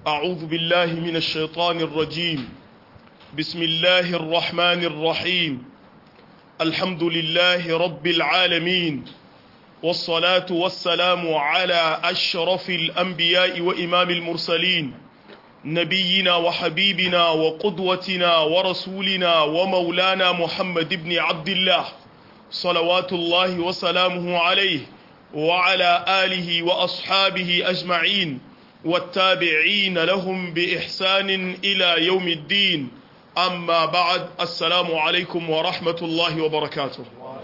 أعوذ بالله من الشيطان الرجيم بسم الله الرحمن الرحيم الحمد لله رب العالمين والصلاة والسلام على أشرف الأنبياء وإمام المرسلين نبينا وحبيبنا وقدوتنا ورسولنا ومولانا محمد بن عبد الله صلوات الله وسلامه عليه وعلى آله وأصحابه أجمعين والتابعين لهم بإحسان إلى يوم الدين أما بعد السلام عليكم ورحمة الله وبركاته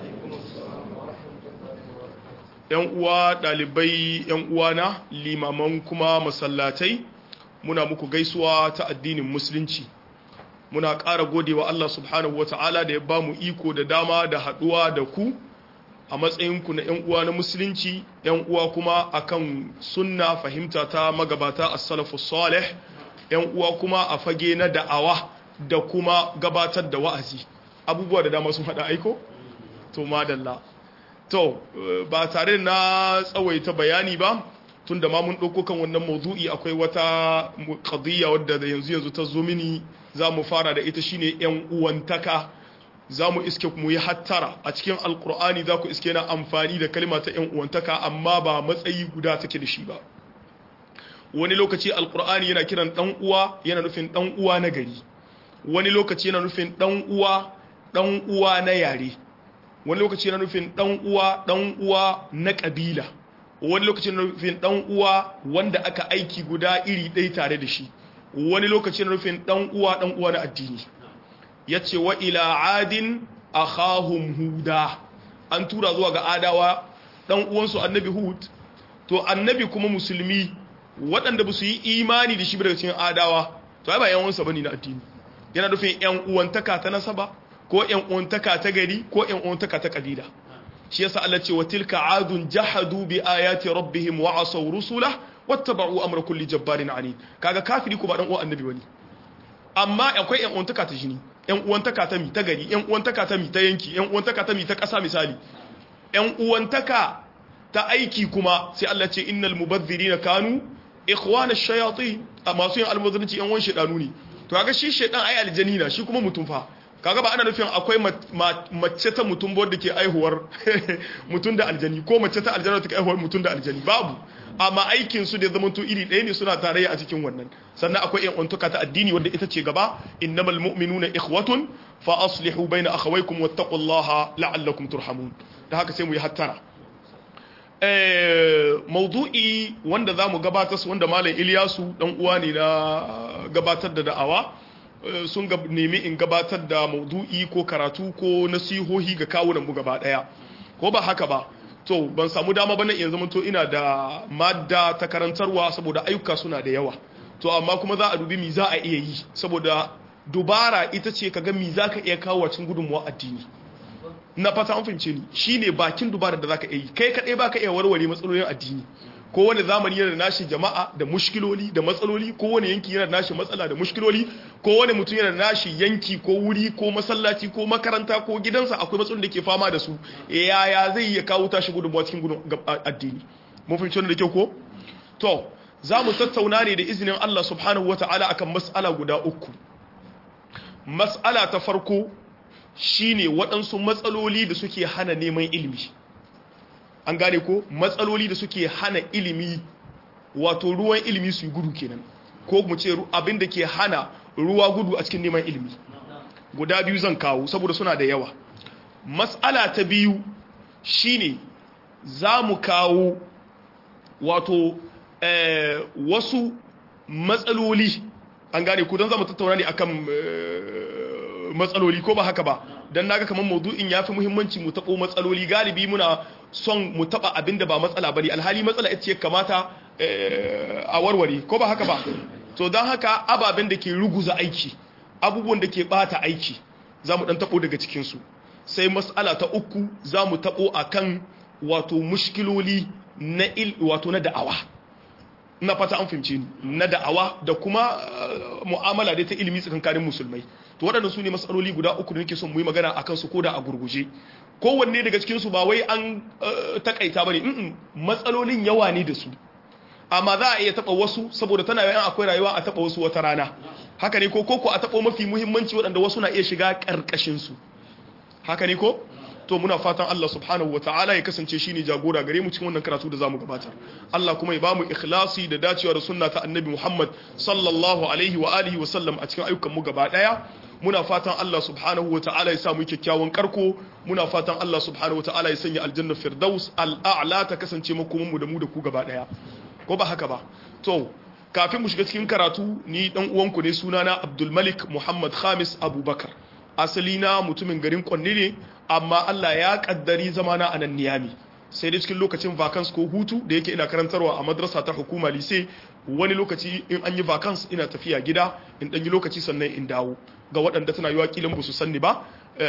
‘yan uwa ɗalibai ‘yan uwana limaman kuma masallatai muna muku gaisuwa ta addinin musulunci muna ƙara gode wa Allah subhanahu wa ta'ala da ya ba mu iko da dama da haɗuwa da ku a matsayinku na ‘yan uwa na musulunci ‘yan uwa kuma akan sunna fahimta ta magabata a salafu salih ‘yan uwa kuma a fage na da'awa da kuma gabatar da wa'azi abubuwa da dama sun haɗa aiko? to madalla to ba tare na tsawaita bayani ba tun da ma mun ɗauko kan wannan maudu'i akwai wata qadiyya wadda da yanzu yanzu ta zo mini za mu fara da ita shine ‘yan uwantaka za mu iske mu yi hattara a cikin alkur'ani za ku iske na amfani da kalma ta ‘yan uwantaka amma ba matsayi guda take da shi ba wani lokaci alkur'ani yana kiran ɗan uwa yana nufin ɗan uwa na gari wani lokaci yana nufin ɗan uwa ɗan uwa na yare wani lokaci yana nufin ɗan uwa ɗan uwa na ƙabila wani lokaci yana nufin ɗan uwa wanda aka aiki guda iri ɗaya tare da shi wani lokaci yana nufin ɗan uwa ɗan uwa na addini ya ce wa ila adin a huda an tura zuwa ga adawa ɗan uwansu annabi hud to annabi kuma musulmi waɗanda ba su yi imani da shi daga cikin adawa to ai ba yan uwansa bane na addini yana nufin yan uwantaka ta nasaba ko yan uwantaka ta gari ko yan uwantaka ta kabila shi yasa Allah ce wa tilka adun jahadu bi ayati rabbihim wa asaw rusulah wattaba'u amra kulli jabbarin anid kaga kafiri ko ba dan uwan annabi bane amma akwai yan uwantaka ta jini yan uwantaka ta mi ta gari yan uwantaka ta mi ta yanki yan uwantaka ta mi ta ƙasa misali yan uwantaka ta aiki kuma sai Allah ce innal mubazzirina kanu ikhwana ash-shayatin masu yin almuzanci yan wan shedanu ne to kaga shi shedan ai aljani na shi kuma mutum fa kaga ba ana nufin akwai mace ta mutum wadda ke aihuwar mutum da aljani ko mace ta aljani ta ke aihuwar mutum da aljani babu amma aikin su da zama to iri ɗaya ne suna tarayya a cikin wannan sannan akwai yan untuka ta addini wanda ita ce gaba innamal mu'minuna ikhwatun fa aslihu baina akhawaykum wattaqullaha la'allakum turhamun da haka sai mu yi hattara eh maudu'i wanda zamu gabatar su wanda malam Ilyasu dan uwa ne na gabatar da da'awa sun nemi in gabatar da maudu'i ko karatu ko nasihohi ga kawunan mu gaba daya ko ba haka ba to ban samu dama bane yanzu mun to ina da madda ta karantarwa saboda ayyuka suna da yawa to amma kuma za a dubi mi za a iya yi saboda dubara ita ce kaga mi za ka iya kawo cikin gudunmuwa addini na fata an fahimce ni shine bakin dubara da zaka iya yi kai kadai baka iya warware matsalolin addini ko wani zamani yana da nashi jama'a da mushkiloli da matsaloli ko wani yanki yana da nashi matsala da mushkiloli ko wani mutum yana da nashi yanki ko wuri ko masallaci ko makaranta ko gidansa akwai matsalolin da ke fama da su yaya zai iya kawo tashi gudunmuwa cikin gudun addini mun fahimci wannan da kyau ko to za mu tattauna ne da izinin Allah subhanahu wata'ala akan mas'ala guda uku mas'ala ta farko shine waɗansu matsaloli da suke hana neman ilimi an gane ko matsaloli da suke hana ilimi wato ruwan ilimi su yi gudu kenan ko mu ce abin da ke hana ruwa gudu a cikin neman ilimi guda biyu zan kawo saboda suna da yawa matsala ta biyu shine za mu kawo wato eh, wasu matsaloli an gane ko don za mu tattauna ne akan eh, matsaloli ko ba haka ba don naga kamar maudu'in ya fi muhimmanci mu taɓo matsaloli galibi muna son mu taɓa abin da ba matsala ba ne alhali matsala ita ce kamata a warware ko ba haka ba to don haka ababen da ke ruguza aiki abubuwan da ke bata aiki za mu ɗan taɓo daga cikinsu sai matsala ta uku za mu taɓo a kan wato mushkiloli na il wato na da'awa na fata an fahimce ni na da'awa da kuma mu'amala da ta ilimi tsakankanin musulmai to waɗannan su ne matsaloli guda uku da nake son mu yi magana akan su koda a gurguje kowanne daga cikin su ba wai an takaita bane mm matsalolin yawa ne da su amma za a iya taba wasu saboda tana yawan akwai rayuwa a taba wasu wata rana haka ne ko ko a taba mafi muhimmanci waɗanda wasu na iya shiga karkashin su haka ne ko to muna fatan Allah subhanahu ta'ala ya kasance shine jagora gare mu cikin wannan karatu da zamu gabatar Allah kuma ya bamu ikhlasi da dacewa da sunna ta Annabi Muhammad sallallahu alaihi wa alihi wa sallam a cikin ayyukan mu gaba daya muna fatan Allah subhanahu ta'ala ya sa mu kyakkyawan karko muna fatan Allah subhanahu ta'ala ya sanya aljanna firdaus al'a'la ta kasance makoman mu da mu da ku gaba daya ko ba haka ba to kafin mu shiga cikin karatu ni dan uwanku ne sunana Abdul Malik Muhammad Khamis Abubakar asali na mutumin garin Kwanne ne amma Allah ya kaddari zamana a nan Niyami sai dai cikin lokacin vacance ko hutu da yake ina karantarwa a madrasa ta hukuma lise wani lokaci in an yi vacance ina tafiya gida in dan yi lokaci sannan in dawo ga waɗanda tana yiwa kilan ba su sanni ba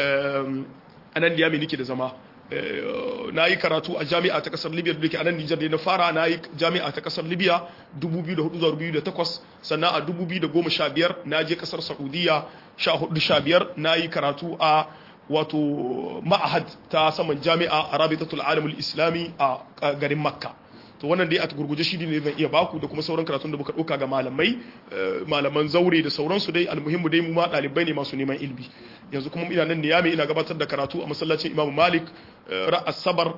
a nan Niyami nake da zama na yi karatu a jami'a ta kasar libya da ke a nan nijar da na fara na yi jami'a ta kasar libya 2004-2008 sannan a 2015 na je kasar saudiya 14-15 na yi karatu a wato ma'ahad ta saman jami'a a rabitatul alamul islami a garin makka to wannan dai a gurguje shi ne zan iya baku da kuma sauran karatun da muka ɗauka ga malamai malaman zaure da sauransu dai almuhimmu dai mu ma ɗalibai ne masu neman ilmi yanzu kuma ina nan niyami ina gabatar da karatu a masallacin imam malik ra asabar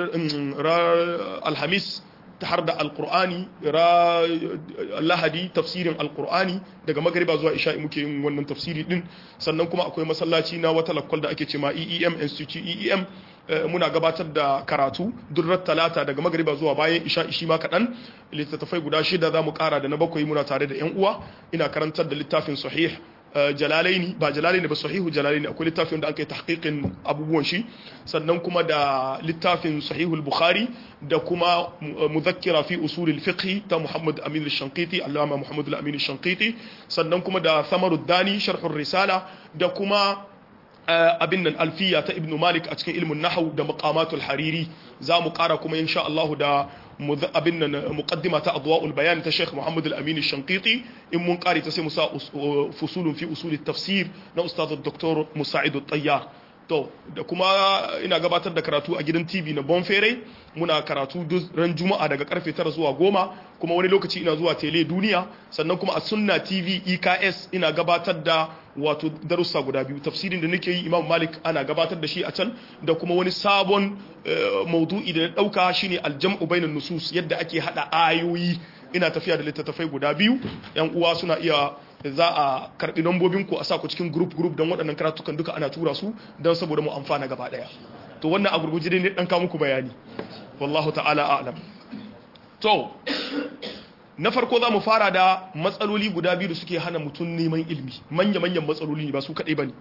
ra alhamis ta har da alkur'ani ra lahadi tafsirin alkur'ani daga magariba zuwa isha'i muke yin wannan tafsiri din sannan kuma akwai masallaci na wata lakwal da ake ce ma eem institute eem muna gabatar da karatu durrar talata daga magariba zuwa bayan isha ishi ma kaɗan littattafai guda shida za mu ƙara da na bakwai muna tare da 'yan uwa ina karantar da littafin sahih jalalaini ba jalalaini ba sahihu jalalaini akwai littafin da aka yi tahqiqin abubuwan shi sannan kuma da littafin sahihul bukhari da kuma muzakkira fi usulil fiqh ta muhammad amin al-shanqiti allama muhammad al-amin al-shanqiti sannan kuma da thamarud dani sharhur risala da kuma abin nan alfiya ta ibnu malik a cikin ilmin nahau da maqamatul hariri za mu kara kuma insha Allah da abin nan muqaddima ta adwa'ul bayan ta Sheikh Muhammad al-Amin al-Shanqiti in mun kare ta sai mu sa fusulun fi usul tafsir na ustaz Dr. Musa'id al-Tayyar to da kuma ina gabatar da karatu a gidan TV na Bonfere muna karatu ran Juma'a daga karfe 9 zuwa 10 kuma wani lokaci ina zuwa Tele Duniya sannan kuma a Sunna TV EKS ina gabatar da wato darussa guda biyu tafsirin da nake yi Imam Malik ana gabatar da shi a can da kuma wani sabon maudu'i da na dauka shine aljam'u bainan nusus yadda ake hada ayoyi ina tafiya da littattafai guda biyu yan uwa suna iya za a karbi nambobin ku a sa ku cikin group group don waɗannan karatukan duka ana tura su don saboda mu amfana gaba daya to wannan a gurguje ne dan ka muku bayani wallahu ta'ala a'lam to na farko za mu fara da matsaloli guda biyu da suke hana mutum neman ilmi manya-manyan matsaloli ne ba su kaɗai ba ne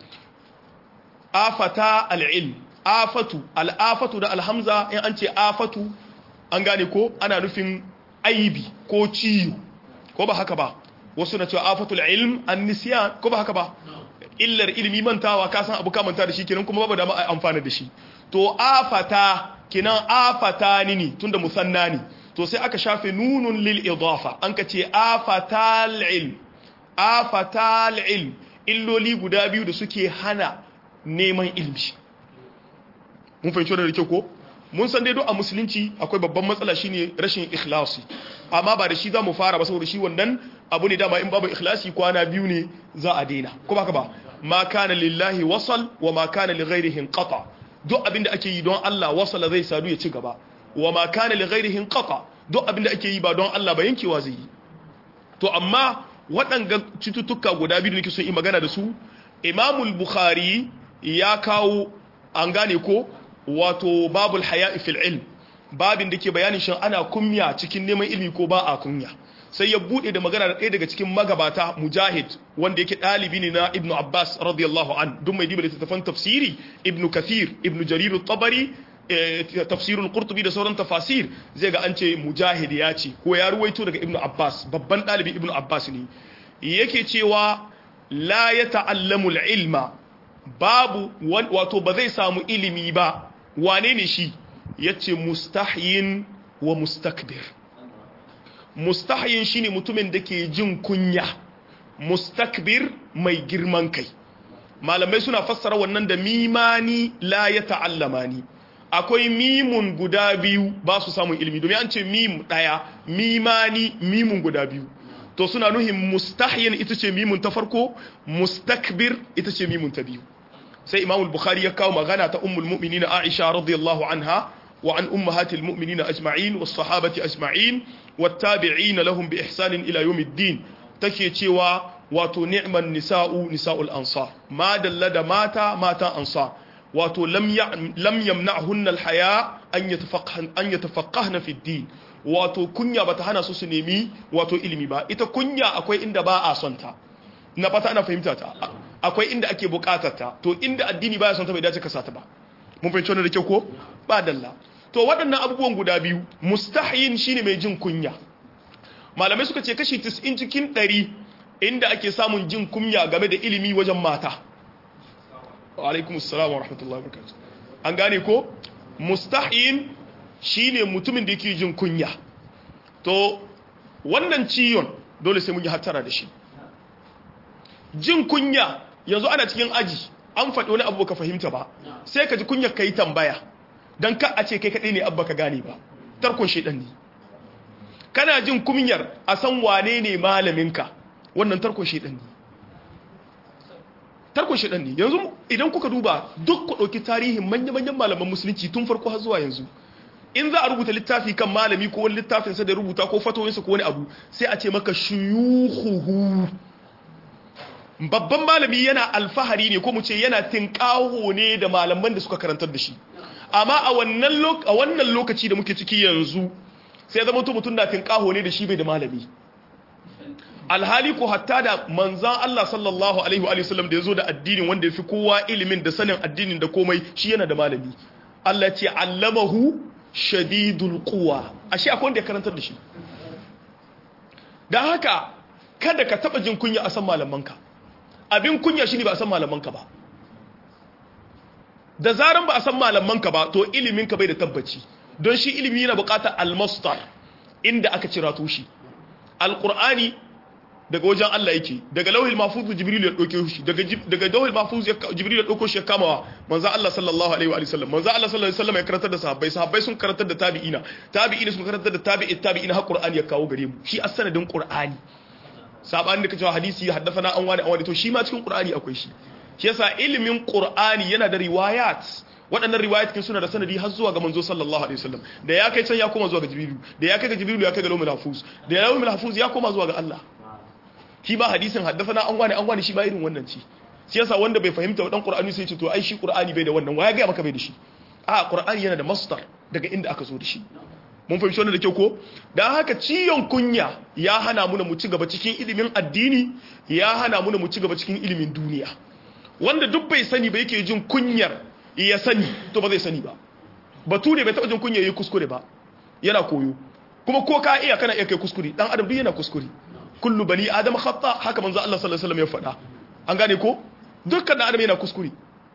afata al'ilm afatu al'afatu da alhamza in an ce afatu an gane ko ana nufin aibi ko ciyo ko ba haka ba wasu na cewa afatul ilm an nisiya ko ba haka ba illar ilimi mantawa ka san abu ka manta da shi kenan kuma babu dama a amfana da shi to afata kenan afata ni ne tunda musanna ne to sai aka shafe nunun lil idafa an ka ce afatal ilm afatal ilm illoli guda biyu da suke hana neman ilmi mun fahimci da kyau ko mun san dai duk a musulunci akwai babban matsala shine rashin ikhlasi amma ba da shi za mu fara ba saboda shi wannan abu ne dama in babu ikhlasi kwana biyu ne za a daina ko baka ba ma kana lillahi wasal wa ma kana li ghairihi qata duk abinda ake yi don Allah wasala zai sadu ya ci gaba wa ma kana li ghairihi qata duk abinda ake yi ba don Allah ba yankewa zai yi to amma waɗanga cututtuka guda biyu nake son yi magana da su Imamul Bukhari ya kawo an gane ko wato babul haya'i fil ilm babin da ke bayanin shin ana kunya cikin neman ilimi ko ba a kunya sai ya bude da magana da ɗaya daga cikin magabata mujahid wanda yake ɗalibi ne na ibnu abbas radiyallahu an duk mai diba littattafan tafsiri ibnu kathir ibnu jarir tabari tafsirul qurtubi da sauran tafasir zai ga an ce mujahid ya ce ko ya ruwaito daga ibnu abbas babban ɗalibi ibnu abbas ne yake cewa la ya ta'allamu ilma babu wato ba zai samu ilimi ba wane ne shi yace mustahyin wa mustakbir mustahyin shine mutumin da ke jin kunya mustakbir mai girman kai malamai suna fassara wannan da mimani la ya ta'allamani akwai mimun guda biyu ba su samun ilimi domin an ce mim daya mimani mimun guda biyu to suna nuhin mustahyin ita ce mimun ta farko mustakbir ita ce mimun ta biyu sai imamul bukhari ya kawo magana ta ummul mu'minina aisha radiyallahu anha wa an ummahatil mu'minina ajma'in was sahabati ajma'in wat tabi'in lahum bi ihsanin ila yawmiddin take cewa wato ni'man nisa'u nisa'ul ansar ma dalla da mata mata ansar wato lam yamna'hunna alhaya an yatafaqqahna an yatafaqqahna fi din wato kunya bata hana su su nemi wato ilimi ba ita kunya akwai inda ba a son ta na fata ana fahimta ta akwai inda ake bukatar ta to inda addini baya son ta bai dace ka sata ba mun fahimci wannan da kyau ko ba dalla to waɗannan abubuwan guda biyu mustahin shine mai jin kunya malamai suka ce kashi 90 cikin 100 inda ake samun jin kunya game da ilimi wajen mata wa alaikum assalam wa rahmatullahi wa barakatuh an gane ko mustahin shine mutumin da yake jin kunya to wannan ciyon dole sai mun yi hattara da shi jin kunya yanzu ana cikin aji an faɗi wani abu ka fahimta ba sai ka ji kunya ka yi tambaya don ka a ce kai kaɗai ne abba ka gane ba tarkon shaidan ne kana jin kunyar a san wane ne malaminka wannan tarkon shaidan ne tarkon shaidan ne yanzu idan kuka duba duk ku ɗauki tarihin manya-manyan malaman musulunci tun farko har zuwa yanzu in za a rubuta littafi kan malami ko wani littafinsa da rubuta ko fatoyinsa ko wani abu sai a ce maka shuyuhuhu babban malami yana alfahari ne ko mu ce yana tinkaho ne da malaman da suka karantar da shi amma a wannan lokaci da muke ciki yanzu sai zama mutum na tinkaho ne da shi bai da malami alhali ko hatta da manzan Allah sallallahu alaihi wa sallam da ya zo da addinin wanda ya fi kowa ilimin da sanin addinin da komai shi yana da malami Allah ce allamahu shadidul quwa ashe akwai wanda ya karantar da shi dan haka kada ka taba jin kunya a san malamanka abin kunya shine ba a san malamanka ba da zaran ba a san malamanka ba to ilimin ka bai da tabbaci don shi ilimi yana bukatar almastar inda aka cira tushi alqur'ani daga wajen Allah yake daga lauhil mahfuz jibril ya dauke shi daga daga lauhil mahfuz jibril ya dauko shi ya kamawa manzo Allah sallallahu alaihi wa sallam manzo Allah sallallahu alaihi wa sallam ya karantar da sahabbai sahabbai sun karantar da tabi'ina tabi'ina sun karantar da tabi'i tabi'ina har qur'ani ya kawo gare mu shi as-sanadin qur'ani sabanin da kace hadisi haddathana an wani an wani to shi ma cikin qur'ani akwai shi shi yasa ilimin qur'ani yana da riwayat waɗannan riwayat kin suna da sanadi har zuwa ga manzo sallallahu alaihi wasallam da ya kai can ya koma zuwa ga jibrilu da ya kai ga jibrilu ya kai ga lawmul mahfuz da lawmul mahfuz ya koma zuwa ga Allah shi ba hadisin haddathana an wani an wani shi ba irin wannan ci shi yasa wanda bai fahimta wadan qur'ani sai ce to ai shi qur'ani bai da wannan waya ga maka bai da shi a qur'ani yana da masdar daga inda aka zo da shi mun fahimci wannan da kyau ko dan haka ciyon kunya ya hana mu mu ci gaba cikin ilimin addini ya hana mu mu ci gaba cikin ilimin duniya wanda duk bai sani ba yake jin kunyar ya sani to ba zai sani ba batu ne bai taba jin kunya yayi kuskure ba yana koyo kuma ko ka iya kana iya kai kuskure dan adam duk yana kuskure kullu bani adam khata haka manzo Allah sallallahu alaihi wasallam ya faɗa an gane ko dukkan adam yana kuskure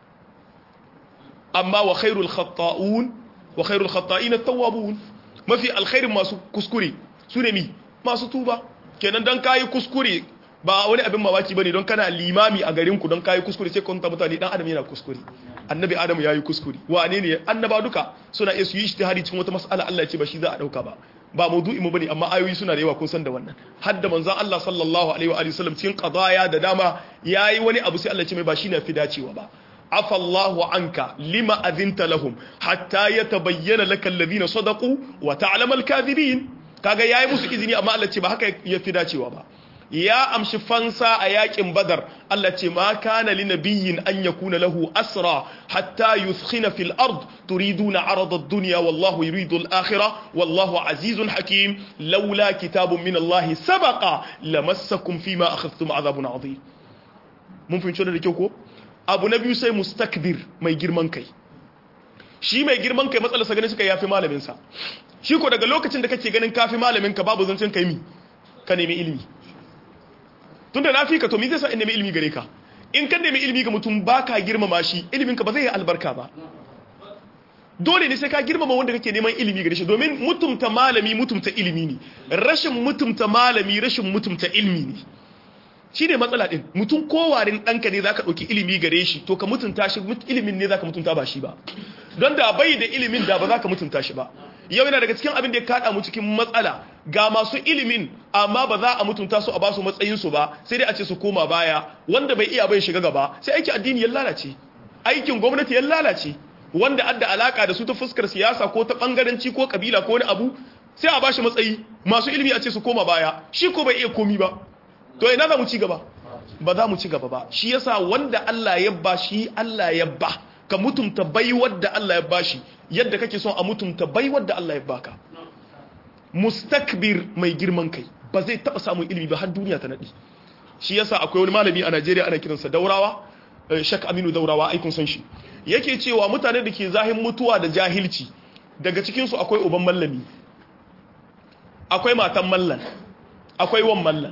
amma wa khairul khata'un wa khairul khata'in at-tawwabun mafi alkhairin masu kuskure su ne mi masu tuba kenan dan kayi kuskure ba wani abin mamaki bane don kana limami a garin ku don kayi kuskure sai kun ta mutane dan adam yana kuskure annabi adam yayi kuskure wane ne annaba duka suna iya su yi ijtihadi cikin wata mas'ala Allah ya ce ba shi za a dauka ba ba maudu'i mu bane amma ayoyi suna da yawa kun san da wannan hadda manzon Allah sallallahu alaihi wa alihi wasallam cikin qadaya da dama yayi wani abu sai Allah ya ce mai ba shine fi dacewa ba afa Allahu anka lima adhinta lahum hatta yatabayyana lakal ladina sadaqu wa ta'lamu al-kadhibin kaga yayi musu izini amma Allah ce ba haka ya fi dacewa ba ya amshi fansa a yakin badar Allah ce ma kana li nabiyyin an yakuna lahu asra hatta yuthkhina fil ard turiduna arada ad-dunya wallahu yuridu al-akhirah wallahu azizun hakim laula kitabun min Allah sabaqa lamassakum fima akhadhtum adhabun adhim mun fahimci da kyau ko abu na biyu sai mustakbir mai girman kai shi mai girman kai matsalar sa gani suka yafi malamin sa shi ko daga lokacin da kake ganin kafi malamin ka babu zancen kai mi ka nemi ilimi tunda na fi ka to mi zai sa in nemi ilimi gare ka in ka nemi ilimi ga mutum baka girmama shi ilimin ka ba zai yi albarka ba dole ne sai ka girmama wanda kake neman ilimi gare shi domin mutumta malami mutumta ilimi ne rashin mutumta malami rashin mutumta ilimi ne shi ne matsala ɗin mutum kowarin ɗanka ne za ka ɗauki ilimi gare shi to ka mutunta shi ilimin ne za ka mutunta ba shi ba don da bai da ilimin da ba za ka mutunta shi ba yau yana daga cikin abin da ya kada mu cikin matsala ga masu ilimin amma ba za a mutunta su a basu matsayin su ba sai dai a ce su koma baya wanda bai iya bai shiga gaba sai aikin addini ya lalace aikin gwamnati ya lalace wanda adda alaka da su ta fuskar siyasa ko ta bangaranci ko kabila ko wani abu sai a bashi matsayi masu ilimi a ce su koma baya shi ko bai iya komi ba to ina za mu ci gaba ba za mu ci gaba ba shi yasa wanda Allah ya ba shi Allah ya ba ka mutumta baiwar da Allah ya bashi yadda kake son a mutumta baiwar da Allah ya baka mustakbir mai girman kai ba zai taba samun ilimi ba har duniya ta nadi shi yasa akwai wani malami a Najeriya ana kiransa Daurawa Shak Aminu Daurawa aikun san shi yake cewa mutane da ke zahin mutuwa da jahilci daga cikin su akwai uban mallami akwai matan mallan akwai wan mallan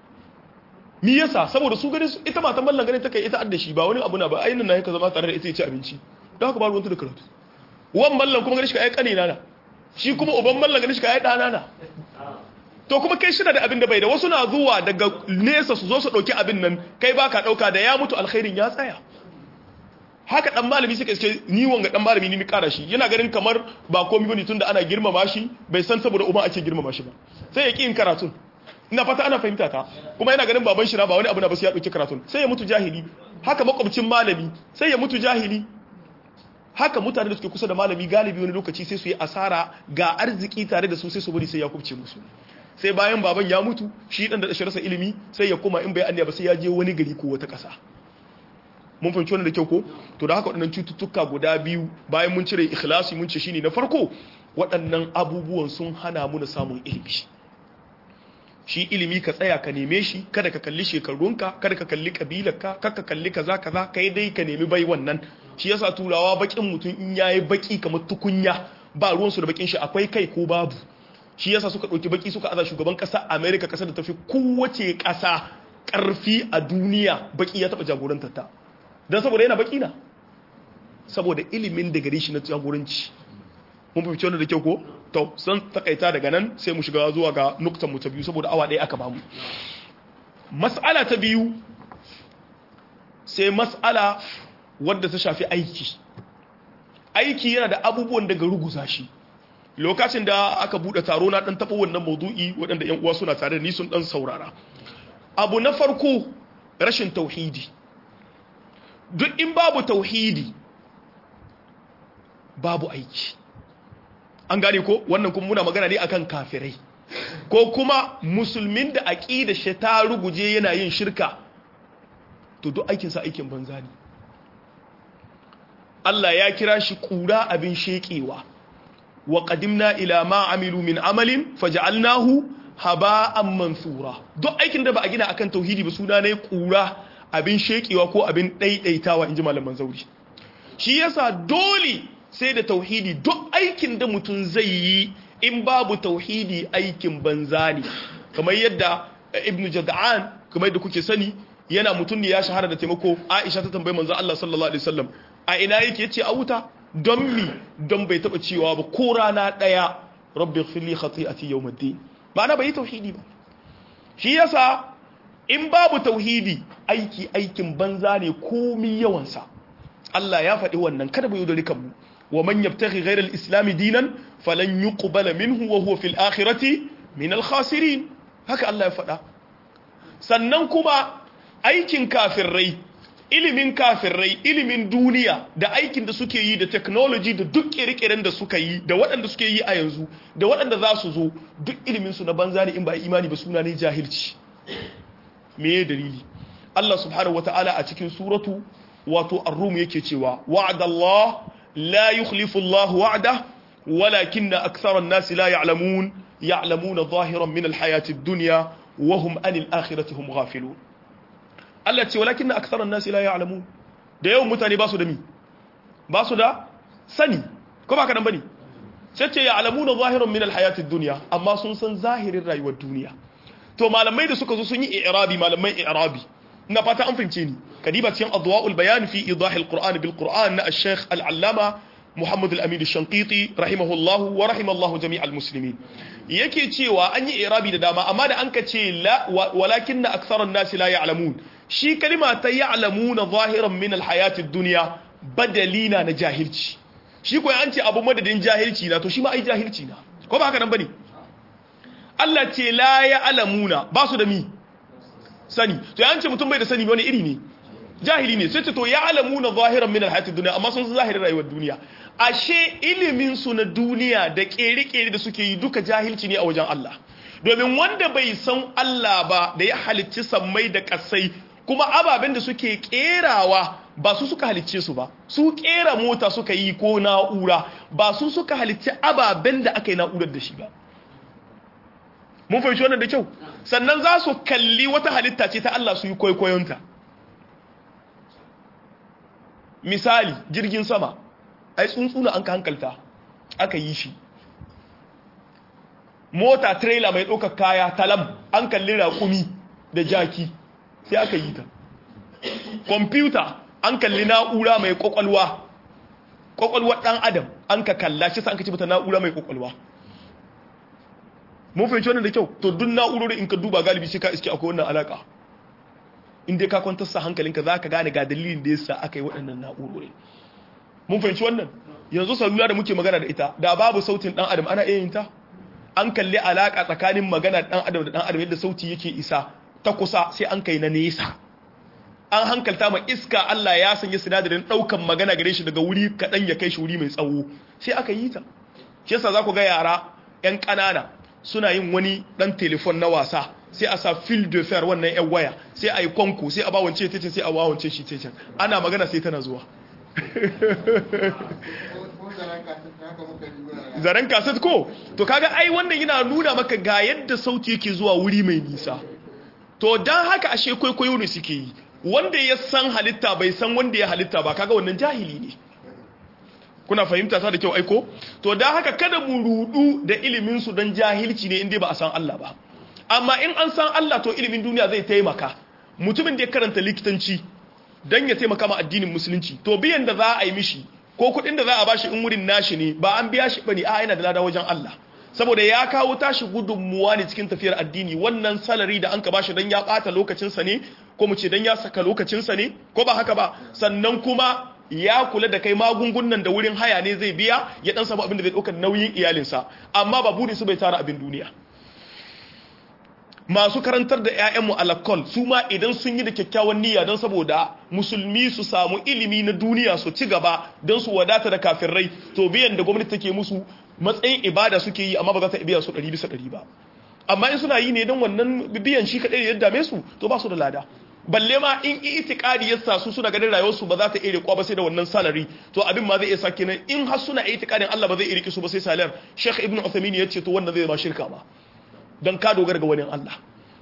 mi yasa saboda su gani ita matan mallan gani take ita adda shi ba wani abu na ba ainin na yaka zama tare da ita ya ci abinci don haka ba ruwanta da karatu wan mallan kuma gani shi ka ai kanina na shi kuma uban mallan gani shi ka ai dana na to kuma kai shi da abin da bai da wasu na zuwa daga nesa su zo su dauki abin nan kai baka dauka da ya mutu alkhairin ya tsaya haka dan malami suka iske ni wanga dan malami ni ni kara shi yana ganin kamar ba komai bane tunda ana girmama shi bai san saboda uban ake girmama shi ba sai ya ki yin karatun ina fata ana fahimta ta kuma yana ganin baban shi na ba wani abu na ba sai ya dauki karatun sai ya mutu jahili haka makwabcin malami sai ya mutu jahili haka mutane da suke kusa da malami galibi wani lokaci sai su yi asara ga arziki tare da su sai su bari sai ya kubce musu sai bayan baban ya mutu shi dan da shi rasa ilimi sai ya koma in bai anniya ba sai ya je wani gari ko wata kasa mun fahimci wannan da kyau ko to da haka waɗannan cututtuka guda biyu bayan mun cire ikhlasi mun ce shine na farko waɗannan abubuwan sun hana mu na samun ilimi shi ilimi ka tsaya ka neme shi kada ka kalli shekarunka kada ka kalli kabilarka kada ka kalli kaza kaza kai dai ka nemi bai wannan shi yasa turawa bakin mutum in yayi baki kamar tukunya ba ruwansu da bakin shi akwai kai ko babu shi yasa suka ɗauki baki suka aza shugaban ƙasa america ƙasar da tafi kowace ƙasa ƙarfi a duniya baki ya taɓa jagorantar ta don saboda yana baki na saboda ilimin da gare shi na jagoranci mun fi wannan da kyau ko to san takaita daga nan sai mu shiga zuwa ga nuktan mu ta biyu saboda awa ɗaya aka bamu mas'ala ta biyu sai mas'ala wadda ta shafi aiki aiki yana da abubuwan daga ruguza shi lokacin da aka bude taro na dan taba wannan maudu'i waɗanda ƴan uwa suna tare da ni sun dan saurara abu na farko rashin tauhidi duk in babu tauhidi babu aiki an gane ko wannan kuma muna magana ne akan kafirai ko kuma musulmin da aqida shi ta ruguje yana yin shirka to duk aikin sa aikin banza ne Allah ya kira shi kura abin shekewa wa qadimna ila ma amilu min amalin faj'alnahu haba'an mansura duk aikin da ba a gina akan tauhidi ba suna ne kura abin shekewa ko abin daidaitawa inji malaman zauri shi yasa dole sai da tauhidi duk aikin da mutum zai yi in babu tauhidi aikin banza ne kamar yadda ibnu jad'an kamar yadda kuke sani yana mutum ne ya shahara da taimako aisha ta tambayi manzo Allah sallallahu alaihi wasallam a ina yake yace a wuta don mi don bai taba cewa ba ko rana daya rabbi ighfirli khati'ati yawmiddin ba na bai tauhidi ba shi yasa in babu tauhidi aiki aikin banza ne komi yawansa Allah ya faɗi wannan kada mu yaudari kanmu wa man yabtaghi ghayra al-islam dinan falan yuqbala minhu wa huwa fil akhirati min al-khasirin haka Allah ya faɗa sannan kuma aikin kafirai ilimin kafirai ilimin duniya da aikin da suke yi da technology da duk kirkiren da suka yi da waɗanda suke yi a yanzu da waɗanda za su zo duk ilimin su na banza ne in ba imani ba suna ne jahilci me dalili Allah subhanahu wataala a cikin suratu wato ar-rum yake cewa wa'adallah la yukhlifu Allah wa'da walakinna akthara an-nas la ya'lamun ya'lamuna zahiran min al-hayati ad-dunya wa hum anil akhirati hum ghafilun Allah ce walakin na aksarar nasi la ya'lamu da yawan mutane ba su da mi ba su da sani ko ba ka nan bane sai ce ya'lamuna zahiran min alhayatid dunya amma sun san zahirin rayuwar duniya to malamai da suka zo sun yi i'rabi malamai i'rabi ina fata an fahimce ni kadiba cikin adwaul bayan fi idah alquran bil quran na al-sheikh al-allama Muhammad al-Amin al-Shanqiti rahimahullahu wa rahimallahu jami'al muslimin yake cewa an yi i'rabi da dama amma da an ka ce la walakinna aktharun nasi la ya'lamun shi kalima ta ya'lamuna zahiran min alhayatid dunya badalina na jahilci shi ko an ce abu madadin jahilci na to shi ma ai jahilci na ko ba haka nan bane Allah ce la ya alamuna ba su da mi sani to an ce mutum bai da sani wani iri ne jahili ne sai ce to ya alamuna zahiran min alhayatid dunya amma sun san zahirin rayuwar duniya ashe ilimin su na duniya da kere-kere da suke yi duka jahilci ne a wajen Allah domin wanda bai san Allah ba da ya halicci sammai da kasai kuma ababen da suke kerawa ba su suka halicce su ba su kera mota suka yi ko na'ura ba su suka halicci ababen da aka yi na'urar da shi ba mun fahimci wannan da kyau sannan za su kalli wata halitta ce ta Allah su yi kwaikwayonta misali jirgin sama ai tsuntsuna an ka hankalta aka yi shi mota trailer mai ɗaukar kaya talam an kalli raƙumi da jaki sai aka yi ta kwamfuta an kalli na'ura mai ƙwaƙwalwa ƙwaƙwalwar ɗan adam an ka kalla shi sa an ka ci mata na'ura mai ƙwaƙwalwa mun fahimci wannan da kyau to duk na'urori in ka duba galibi sai ka iske akwai wannan alaka in dai ka kwantar sa hankalinka za ka gane ga dalilin da yasa aka yi waɗannan na'urori mun fahimci wannan yanzu salula da muke magana da ita da babu sautin dan adam ana iya yin ta an kalli alaka tsakanin magana dan adam da dan adam yadda sauti yake isa ta kusa sai an kai na nesa an hankalta ma iska Allah ya sanya sinadarin daukan magana gare shi daga wuri kadan ya kai shi wuri mai tsawo sai aka yi ta shi yasa za ku ga yara yan ƙanana suna yin wani dan telefon na wasa sai a sa fil de fer wannan yan waya sai a yi kwanko sai a ba wance tece sai a ba wance shi tece ana magana sai tana zuwa zaren kaset ko to kaga ai wannan yana nuna maka ga yadda sauti yake zuwa wuri mai nisa to dan haka ashe kwaikwayo ne suke yi wanda ya san halitta bai san wanda ya halitta ba kaga wannan jahili ne kuna fahimta ta da kyau aiko to dan haka kada mu rudu da ilimin su dan jahilci ne inda ba a san Allah ba amma in an san Allah to ilimin duniya zai taimaka mutumin da ya karanta likitanci dan ya taimaka ma addinin musulunci to biyan da za a yi mishi ko kuɗin da za a bashi in wurin nashi ne ba an biya shi bane a yana da lada wajen Allah saboda ya kawo tashi gudunmuwa ne cikin tafiyar addini wannan salari da an ka bashi dan ya bata lokacinsa ne ko mu ce dan ya saka lokacinsa ne ko ba haka ba sannan kuma ya kula da kai magungunan da wurin haya ne zai biya ya dan samu abin da zai ɗaukar nauyin iyalinsa amma ba burin su bai tara abin duniya masu karantar da 'ya'yanmu alakol su ma idan sun yi da kyakkyawan niyya don saboda musulmi su samu ilimi na duniya su ci gaba don su wadata da kafirrai to biyan da gwamnati take musu matsayin ibada suke yi amma ba za ta biya su ɗari bisa ɗari ba amma in suna yi ne don wannan biyan shi kaɗai ya dame su to ba su da lada balle ma in itikadi ya sa su suna ganin rayuwarsu ba za ta iya rikuwa ba sai da wannan salari to abin ma zai iya sake nan in har suna itikadin Allah ba zai iya rike su ba sai salar Sheikh Ibn Uthaymeen ya ce to wannan zai zama shirka ba don ka dogara ga wani Allah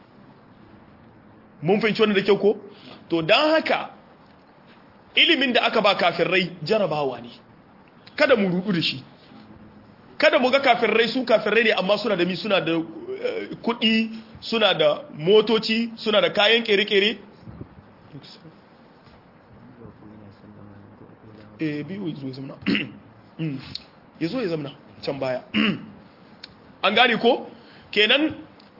mun fahimci wannan da kyau ko to don haka ilimin da aka ba kafirai jarabawa ne kada mu rudu da shi kada mu ga kafirai su kafirai ne amma suna da mi suna da kuɗi suna da motoci suna da kayan kere-kere eh biyu ya zo ya zamna ya zo ya zamna can baya an gane ko kenan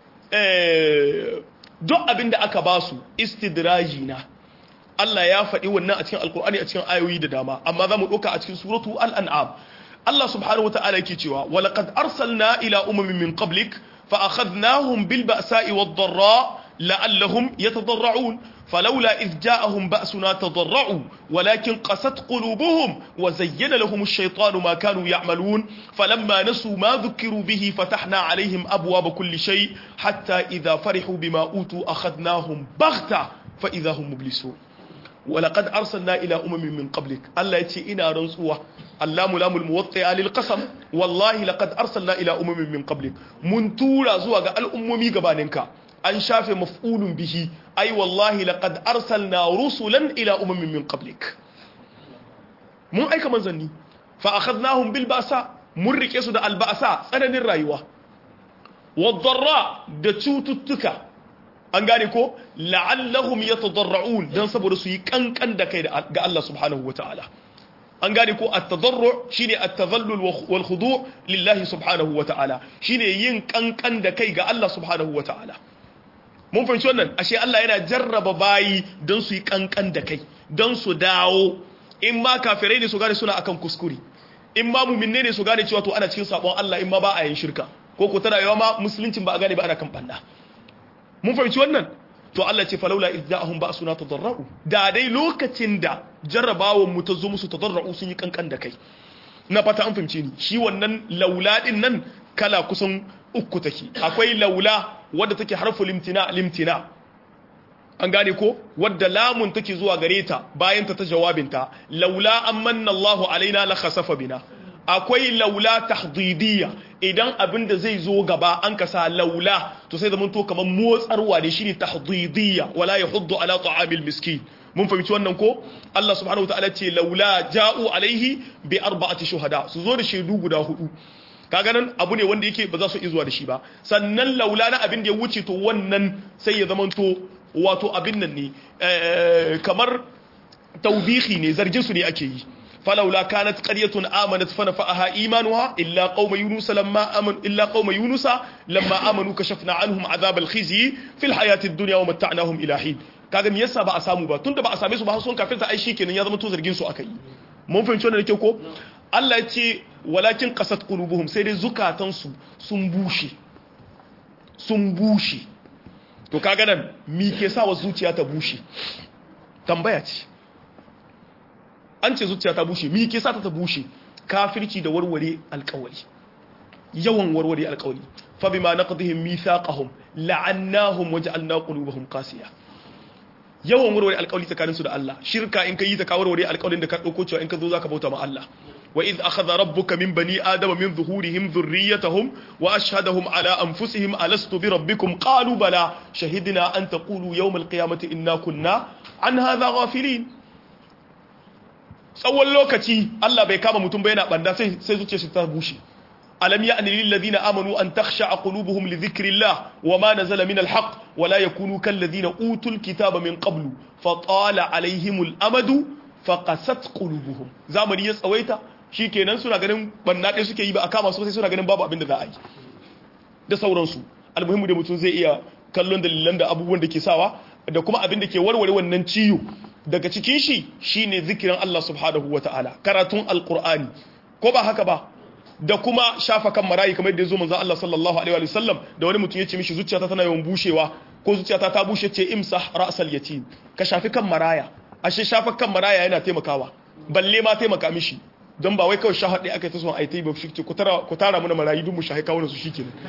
duk abin da aka ba su istidraji na Allah ya faɗi wannan a cikin alkur'ani a cikin ayoyi da dama amma za mu ɗauka a cikin suratu al'an'am Allah subhanahu wa ta'ala yake cewa walaqad arsalna ila umamin min qablik fa akhadnahum bil ba'sa'i wad dharra la'allahum yatadarra'un فلولا إذ جاءهم بأسنا تضرعوا ولكن قست قلوبهم وزين لهم الشيطان ما كانوا يعملون فلما نسوا ما ذكروا به فتحنا عليهم أبواب كل شيء حتى إذا فرحوا بما أوتوا أخذناهم بغتة فإذا هم مبلسون ولقد أرسلنا إلى أمم من قبلك الله يتي إنا رنسوة اللام لام الموطئة للقسم والله لقد أرسلنا إلى أمم من قبلك من تورا زواج الأمم قبانك an shafe maf'ulun bihi ai wallahi laqad arsalna rusulan ila umamin min qablik mun aika manzanni fa akhadnahum bil ba'sa mun rike su da al ba'sa tsananin rayuwa wadh-dharra da cututtuka an gane ko la'allahum yatadarra'un dan saboda su yi kankan da kai ga Allah subhanahu wataala an gane ko at-tadarru shine at-tadhallul wal khudu' lillahi subhanahu wataala shine yin kankan da kai ga Allah subhanahu wataala mun fahimci wannan ashe Allah yana jarraba bayi don su yi kankan da kai don su dawo in ma kafirai ne su gane suna akan kuskure in ma mu'minne ne su gane cewa to ana cikin sabon Allah in ma ba a yin shirka ko ko tana yawa ma musuluncin ba a gane ba ana kan banda mun fahimci wannan to Allah ce falaula idza'ahum ba'suna tadarra'u da dai lokacin da jarrabawan mu ta zo musu tadarra'u sun yi kankan da kai na fata an fahimce ni shi wannan laula din nan kala kusan uku take akwai laula wadda take harfu limtina limtina an gane ko wadda lamun take zuwa gare ta bayan ta ta jawabinta laula amanna Allahu alaina la khasafa bina akwai laula tahdidiyya idan abin da zai zo gaba an kasa laula to sai zaman to kamar motsarwa ne shine tahdidiyya wala yahuddu ala ta'amil miskin mun fahimci wannan ko Allah subhanahu wataala ce laula ja'u alaihi bi arba'ati shuhada su zo da shaidu guda hudu kaga nan abu ne wanda yake ba za su iya zuwa da shi ba sannan laula na abin da ya wuce to wannan sai ya zamanto wato abin nan ne kamar taubihi ne zargin su ne ake yi فلولا كانت قرية آمنت فنفعها إيمانها إلا قوم يونس لما أمن إلا قوم يونس لما آمنوا كشفنا عنهم عذاب الخزي في الحياة الدنيا ومتعناهم إلى حين kaga me yasa ba a samu ba tunda ba a same su ba sun kafirta ai shikenan ya zama to zargin su akai mun fahimci wannan da ko Allah ya ce walakin qasat qulubuhum sai dai zukatan su sun bushe sun bushe to kaga nan me ke sa wa zuciya ta bushe tambaya ce an ce zuciya ta bushe mi ke sa ta bushe kafirci da warware alkawari yawan warware alkawari fa bima naqdihim mithaqahum la'annahum waja'alna qulubahum qasiya yawan warware alkawari tsakanin su da Allah shirka in kai ta ka warware alkawarin da ka dauko cewa in ka zo zaka bauta ma Allah wa idh akhadha rabbuka min bani adama min zuhurihim dhurriyyatahum wa ashhadahum ala anfusihim alastu bi rabbikum qalu bala shahidna an taqulu yawm alqiyamati inna kunna an hadha ghafilin tsawon lokaci Allah bai kama mutum bai yana banda sai sai zuciyar shi ta bushe alam ya'ni lil ladina amanu an takhsha qulubuhum li dhikrillah wama nazala min alhaq wala yakunu kal ladina utul kitaba min qablu fa tala alaihimul amadu fa qasat qulubuhum zamani ya tsawaita shikenan suna ganin banna dai suke yi ba a kama su sai suna ganin babu abin da za a yi da sauransu almuhimmu da mutum zai iya kallon dalilan da abubuwan da ke sawa da kuma abin da ke warware wannan ciwo daga cikin shi shine zikirin Allah subhanahu wataala karatun alqur'ani ko ba haka ba da kuma shafa kan marayi kamar yadda ya zo manzon Allah sallallahu alaihi wa sallam da wani mutum ya ce mishi zuciyata tana yawan bushewa ko zuciyata ta bushe ce imsah ra'sal yatim ka shafi kan maraya ashe shafa kan maraya yana taimakawa balle ma taimaka mishi don ba wai kawai shahar ɗaya aka yi ta son a yi ta yi ba shi ku tara muna marayu duk mu shahi kawo su shi kenan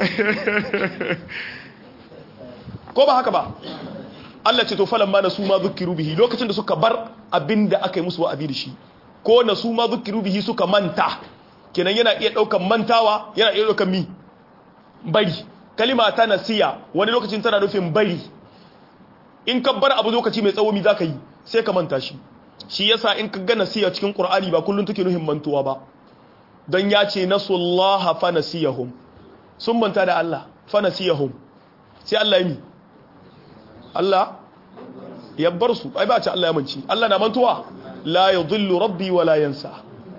ko ba haka ba Allah ce to falan ma na su ma zukiru bihi lokacin da suka bar abin da aka yi musu wa'azi da shi ko na su ma zukiru bihi suka manta kenan yana iya ɗaukan mantawa yana iya ɗaukan mi bari kalima ta nasiya wani lokacin tana nufin bari in ka bar abu lokaci mai tsawo mi za ka yi sai ka manta shi shi yasa in ka ga nasiya cikin qur'ani ba kullun take nufin mantuwa ba don ya ce nasullaha fa nasiyahum sun manta da Allah fa nasiyahum sai Allah yi Allah ya bar su ai ba ce Allah ya manci Allah na mantuwa la yudhillu rabbi wa la yansa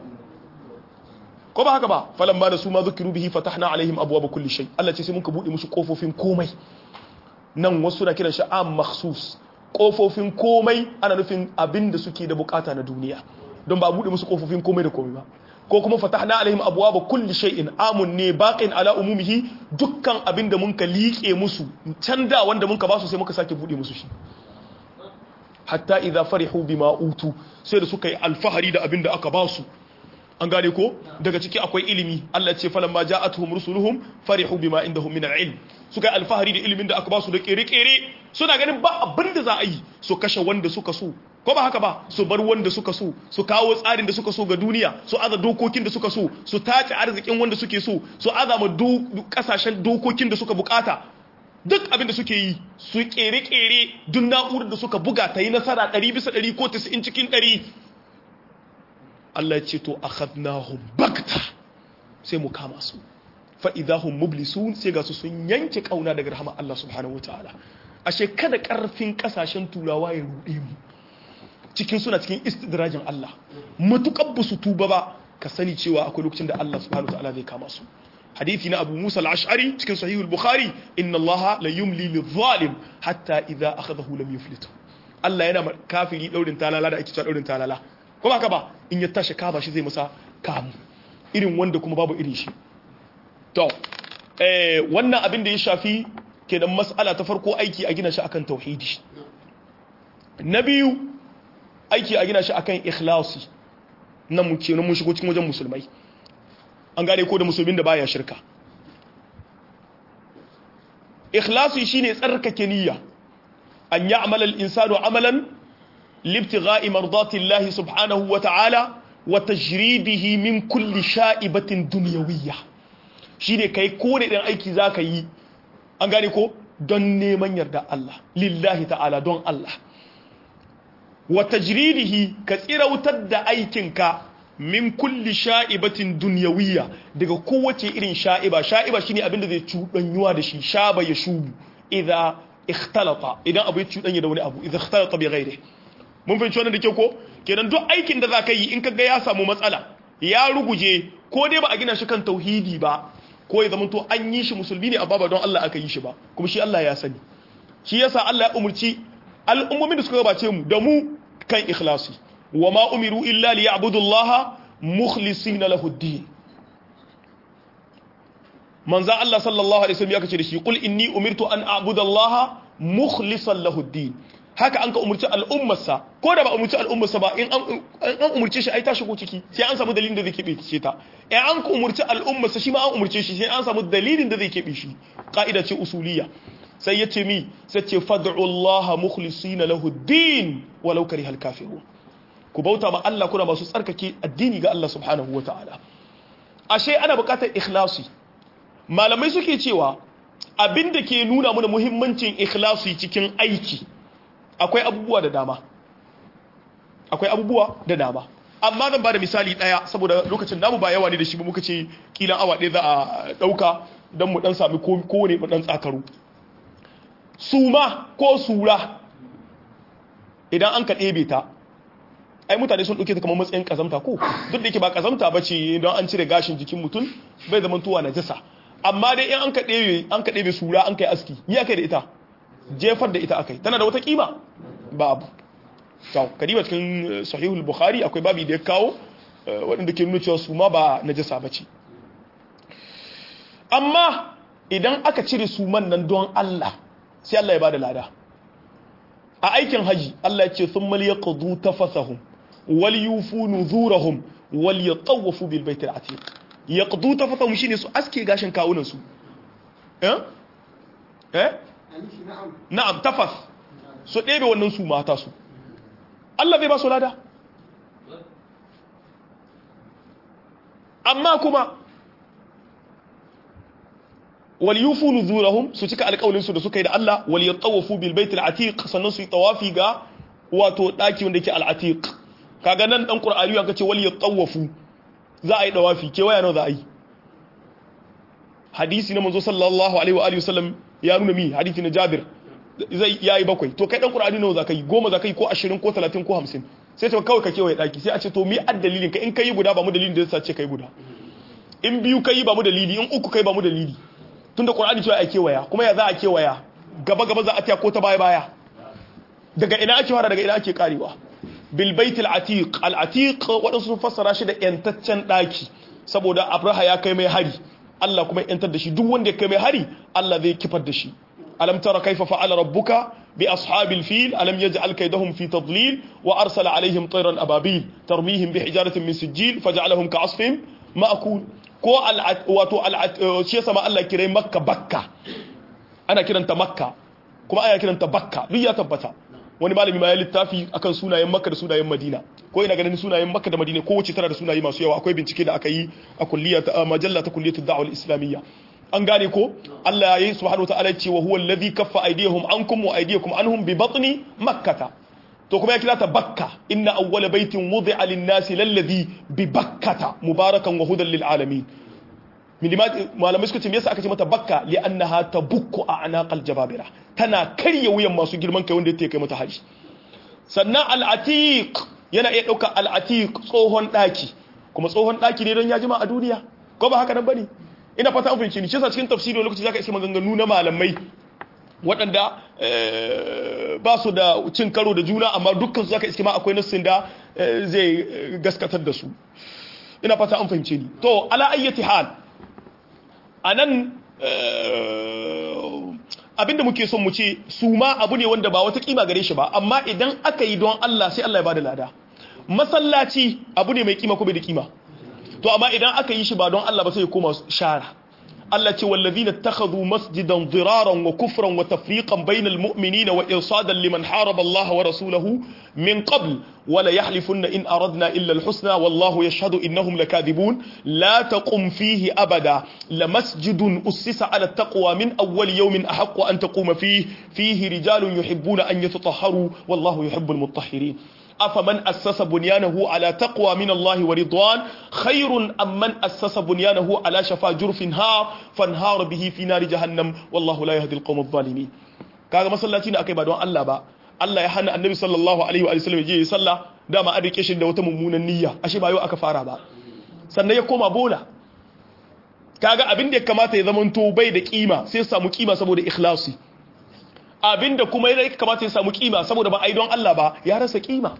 ko ba haka ba falan ba da su ma zukiru bihi fatahna alaihim abwaaba kulli shay Allah ce sai muka bude musu kofofin komai nan wasu na kiran shi am makhsus kofofin komai ana nufin abin da suke da bukata na duniya don ba bude musu kofofin komai da komai ba ko kuma fatahna alaihim abwaaba kulli shay'in amun ne baqin ala umumihi dukkan abin da mun ka liƙe musu can da wanda mun ka ba su sai muka sake bude musu shi hatta idza farihu bima utu sai da suka yi alfahari da abin da aka ba su an gane ko daga ciki akwai ilimi Allah ce falan ma ja'atuhum rusuluhum farihu bima indahum min al-ilm suka yi alfahari da ilimin da aka ba su da kere-kere suna ganin ba abin da za a yi su kashe wanda suka so ko ba haka ba su bar wanda suka so su kawo tsarin da suka so ga duniya su aza dokokin da suka so su tace arzikin wanda suke so su aza ma kasashen dokokin da suka bukata duk abin da suke yi su kere-kere duk na'urar da suka buga ta yi nasara 100 bisa 100 ko 90 cikin 100 Allah ce to akhadnahum bakta sai mu kama su fa idahum mublisun sai ga su sun yanke kauna daga rahama Allah subhanahu wataala ashe kada karfin kasashen turawa ya rude mu cikin suna cikin istidrajin Allah matukar ba su tuba ba ka sani cewa akwai lokacin da Allah subhanahu wataala zai kama su hadisi na Abu Musa al-Ash'ari cikin sahih al-Bukhari inna Allah la yumli lidh-dhalim hatta idha akhadahu lam yuflitu Allah yana kafiri daurin talala da ake cewa daurin talala ko ba ka ba in ya tashi kaba shi zai masa kamu irin wanda kuma babu irin shi to eh wannan abin da ya shafi kenan mas'ala ta farko aiki a gina shi akan tauhidi na biyu aiki a gina shi akan ikhlasi nan mu kenan mun shigo cikin wajen musulmai an gane ko da musulmin da baya shirka ikhlasi shine tsarkake niyya an ya'mala al-insanu amalan libtigha'i mardati Allah subhanahu wa ta'ala wa tajridihi min kulli sha'ibatin dunyawiyya shine kai ko da dan aiki zaka yi an gane ko don neman yarda Allah lillahi ta'ala don Allah wa tajridihi ka tsirautar da aikinka min kulli sha'ibatin dunyawiyya daga kowace irin sha'iba sha'iba shine abinda zai cuɗanyuwa da shi shaba ya shubu idza ikhtalata idan abu ya cuɗanya da wani abu idza ikhtalata bi ghairi mun fahimci wannan da ke ko kenan duk aikin da zaka yi in kaga ya samu matsala ya ruguje ko dai ba a gina shi kan tauhidi ba ko ya zamanto an yi shi musulmi ne amma ba don Allah aka yi shi ba kuma shi Allah ya sani shi yasa Allah ya umurci al'ummomin da suka gabace mu da mu kan ikhlasi wa ma umiru illa liya'budu Allah mukhlisina lahu ad-din manzo Allah sallallahu alaihi wasallam ya kace da shi qul inni umirtu an a'budu Allah mukhlisan lahu ad-din haka an ka umurci al'ummarsa ko da ba umurci al'ummarsa ba in an umurce shi ai ta shigo ciki sai an samu dalilin da zai kebe ce ta in an ka umurci al'ummarsa shi ma an umurce shi sai an samu dalilin da zai kebe shi ka'ida ce usuliyya sai ya ce mi sai ce fad'u Allah mukhlisina lahu ad-din walau karihal kafirun ku bauta ma Allah kuna masu tsarkake addini ga Allah subhanahu wataala ashe ana buƙatar ikhlasi malamai suke cewa abinda ke nuna mana muhimmancin ikhlasi cikin aiki akwai abubuwa da dama akwai abubuwa da dama amma zan ba da misali ɗaya saboda lokacin namu ba yawa ne da shi ba muka ce kilan awa ɗaya za a ɗauka don mu ɗan sami kowane mu ɗan tsakaru suma ko sura idan an ka ɗebe ta ai mutane sun ɗauke ta kamar matsayin ƙazamta ko duk da yake ba ƙazamta ba ce don an cire gashin jikin mutum bai zama tuwa na jasa amma dai in an ka ɗebe an ka ɗebe sura an kai aski yi aka da ita jefar da ita akai tana da wata kima babu to kadiba cikin sahihul bukhari akwai babi da ya kawo waɗanda ke nuna cewa su ma ba najasa bace amma idan aka cire suman nan don Allah sai Allah ya bada lada a aikin haji Allah ya ce thumma liyaqdu tafasahum wal yufu nuzurahum wal yatawafu bil baitil atiq yaqdu tafasahum shine su aske gashin kawunan su eh eh na'am tafas su ɗebe wannan su mata su Allah bai ba su lada amma kuma wal yufu nuzurahum su cika alƙawlin su da suka yi da Allah wal yatawafu bil bait al atiq sannan su yi tawafi ga wato daki wanda yake al atiq kaga nan dan qur'ani ya kace wal yatawafu za a yi tawafi ke waya nawa za a yi hadisi na manzo sallallahu alaihi wa alihi wasallam ya nuna mi hadisi na Jabir zai yayi bakwai to kai dan Qur'ani nawa zaka yi goma zaka yi ko 20 ko 30 ko 50 sai ce kawai ka kewaye daki sai a ce to mi addalilin ka in kai guda ba mu dalilin da yasa ce kai guda in biyu kai ba mu dalili in uku kai ba mu dalili tunda Qur'ani cewa a kewaya kuma ya za a kewaya gaba gaba za a taya ko ta baya baya daga ina ake fara daga ina ake karewa bil baitil atiq al atiq wadansu sun fassara shi da yantaccen daki saboda Abraha ya kai mai hari Allah kuma yantar da shi duk wanda ya kai mai hari Allah zai kifar da shi alam tara kaifa fa'ala rabbuka bi ashabil fil alam yaj'al kaydahum fi tadlil wa arsala alaihim tayran ababil tarmihim bi hijaratin min sijil faj'alahum ka'asfin ma'kul ko al wato al shi yasa ma Allah kirai makka bakka ana kiranta makka kuma ana kiranta bakka duk ya tabbata wani malami ma ya littafi akan sunayen makka da sunayen madina ko ina ganin sunayen makka da madina ko wace tana da sunaye masu yawa akwai bincike da aka yi a kulliya ta majalla ta kulliyatu da'wa al-islamiyya an gane ko Allah ya yi subhanahu wa ta'ala ce wa huwa alladhi kaffa aydiyahum ankum wa aydiyakum anhum bi batni makkata to kuma ya kira ta bakka inna awwala baitin wudi'a lin-nasi lalladhi bi bakkata mubarakan wa hudan lil alamin malamai suka ce me yasa aka ce mata bakka li'annaha tabukku a anaqal jababira tana karya wuyan masu girman kai wanda yake kai mata haji sannan al-atiq yana iya dauka al-atiq tsohon daki kuma tsohon daki ne don ya jima a duniya ko ba haka nan bane ina fata an fahimci ni shi yasa cikin tafsiri lokaci zaka iske maganganu na malamai waɗanda ba su da cin karo da juna amma dukkan su zaka iske ma akwai nassin da zai gaskatar da su ina fata an fahimce ni to ala ayyati hal anan abinda muke son mu ce su ma abu ne wanda ba wata kima gare shi ba amma idan aka yi don Allah sai Allah ya bada lada masallaci abu ne mai kima ko bai da kima to amma idan aka yi shi ba don Allah ba sai ya koma shara Allah ce wallazina takhadhu masjidan diraran wa kufran wa tafriqan bainal mu'minina wa irsadan liman haraba Allah wa rasulahu min qabl wa la yahlifunna in aradna illa al-husna wallahu yashhadu innahum lakadibun la taqum fihi abada la masjidun ussisa ala taqwa min awwal yawmin ahaqqu an taquma fihi fihi rijalun yuhibbuna an yatatahharu wallahu yuhibbul mutahhirin أفمن أسس بنيانه على تقوى من الله ورضوان خير أم من أسس بنيانه على شفا جرف هار فانهار به في نار جهنم والله لا يهدي القوم الظالمين kaga masallaci ne akai ba don Allah ba Allah ya hana annabi sallallahu alaihi wa sallam je yi sallah dama an rike shi da wata mummunan niyya ashe ba yau aka fara ba sannan ya koma bola kaga abin da ya kamata ya zama to bai da kima sai samu kima saboda ikhlasi abinda kuma ya kamata ya samu kima saboda ba a yi don Allah ba ya rasa kima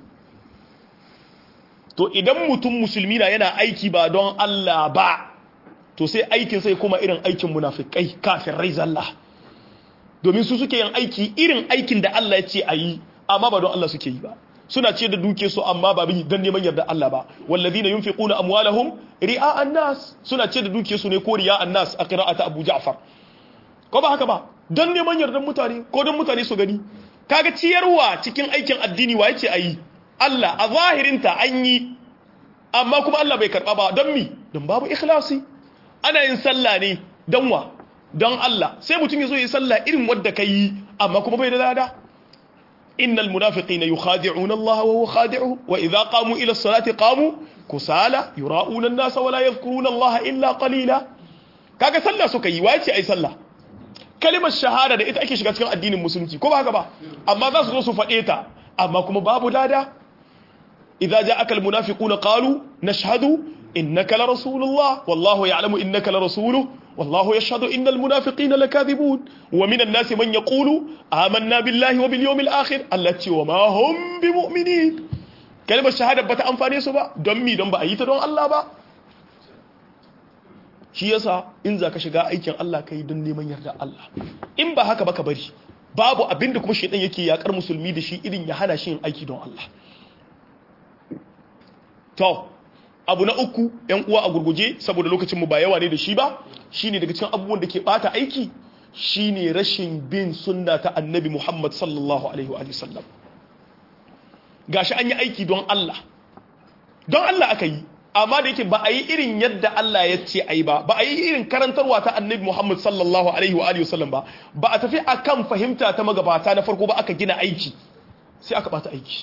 to idan mutum musulmi na yana aiki ba don Allah ba to sai aikin sai kuma irin aikin munafikai kafin rai zalla domin su suke yin aiki irin aikin da Allah ya ce a yi amma ba don Allah suke yi ba suna ce da duke su amma ba bin dan neman yarda Allah ba wallazina yunfiquna amwalahum ri'a an-nas suna ce da duke su ne ko ri'a an-nas a qira'ata Abu Ja'far ko ba haka ba don neman yardan mutane ko don mutane su gani kaga ciyarwa cikin aikin addini wa yace ayi Allah a zahirinta an yi amma kuma Allah bai karba ba don mi don babu ikhlasi ana yin sallah ne don wa don Allah sai mutum yazo yi sallah irin wanda kai amma kuma bai da lada innal munafiqina yukhadi'una Allah wa huwa khadi'uhum wa idha qamu ila as-salati qamu kusala yura'una an-nasa wa la yadhkuruna Allah illa qalila kaga sallah suka yi wace ai sallah kalimar shahada da ita ake shiga cikin addinin musulunci ko ba haka ba amma za su zo su faɗe ta amma kuma babu lada idza ja'aka almunafiquna qalu nashhadu innaka la rasulullah wallahu ya'lamu innaka la rasuluhu wallahu yashhadu innal munafiqina lakadhibun wa minan nasi man yaqulu amanna billahi wa bil yawmil akhir allati wa ma hum bimu'minin kalimar shahada bata amfane su ba don mi don ba a yi ta don Allah ba shi yasa in za ka shiga aikin Allah ka yi don neman yarda Allah in ba haka ba ka bari babu abin da kuma shaidan yake yakar musulmi da shi irin ya hana shi yin aiki don Allah to abu na uku yan uwa a gurguje saboda lokacin mu ba yawa ne da shi ba shine daga cikin abubuwan da ke bata aiki shine rashin bin sunna ta annabi Muhammad sallallahu alaihi wa sallam gashi an yi aiki don Allah don Allah aka yi amma da yake ba a yi irin yadda Allah ya ce a yi ba ba a yi irin karantarwa ta annabi Muhammad sallallahu alaihi wa alihi wasallam ba ba a tafi akan fahimta ta magabata na farko ba aka gina aiki sai aka bata aiki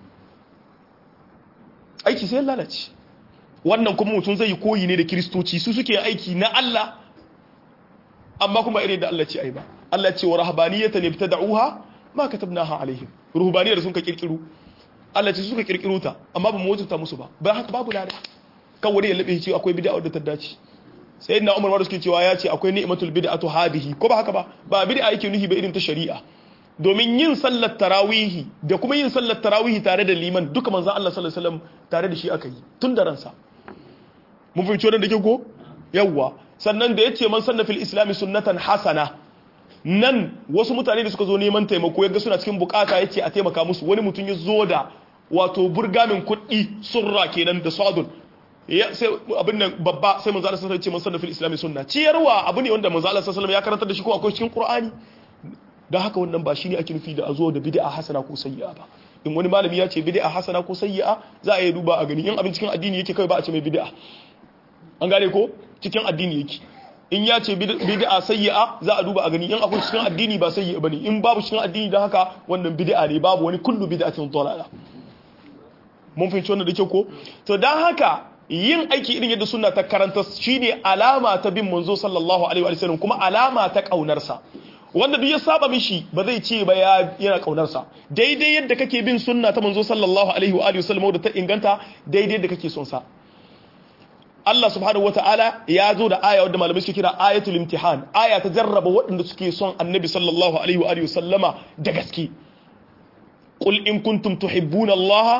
aiki sai lalace wannan kuma mutum zai yi koyi ne da kiristoci su suke aiki na Allah amma kuma irin da Allah ce ai ba Allah ce wa rahabaniyatan ibtada'uha ma katabnaha alaihim ruhbaniyar sun ka kirkiru Allah ce suka kirkiro ta amma ba mu wajibta musu ba ba haka babu lada kan wani ya labe ce akwai bid'a da ta dace sai na Umar wanda suke cewa ya ce akwai ni'matul bid'atu hadihi ko ba haka ba ba bid'a yake nuhi ba irin ta shari'a domin yin sallar tarawihi da kuma yin sallar tarawihi tare da liman duka manzon Allah sallallahu alaihi wasallam tare da shi aka yi tun da ransa mun fahimci wannan da ke ko yawwa sannan da yace man sanna fil islami sunnatan hasana nan wasu mutane da suka zo neman taimako yaga suna cikin bukata yace a taimaka musu wani mutum ya zo da wato burgamin kuɗi surra kenan da sadun ya sai abin nan babba sai manzo Allah sallallahu alaihi wasallam ce man sanna fil islami sunna ciyarwa abu ne wanda manzo Allah sallallahu alaihi wasallam ya karantar da shi ko akwai cikin qur'ani don haka wannan ba shi ne ake nufi da a zo da bid'a hasana ko sayyi'a ba in wani malami ya ce bid'a hasana ko sayyi'a za a yi duba a gani in abin cikin addini yake kai ba a ce mai bid'a an gane ko cikin addini yake in ya ce bid'a sayyi'a za a duba a gani in akwai cikin addini ba sayyi'a bane in babu cikin addini don haka wannan bid'a ne babu wani kullu bid'atin dalala mun fahimci wannan da kyau ko to dan haka yin aiki irin yadda sunna ta karanta shine alama ta bin manzo sallallahu alaihi wa sallam kuma alama ta kaunarsa wanda duk ya saba mishi ba zai ce ba ya yana kaunarsa daidai yadda kake bin sunna ta manzo sallallahu alaihi wa alihi wasallam da ta inganta daidai yadda kake son sa Allah subhanahu wataala ya zo da aya wadda malamai suke kira ayatul imtihan aya ta jarraba waɗanda suke son annabi sallallahu alaihi wa alihi wasallama da gaske qul in kuntum tuhibbuna Allah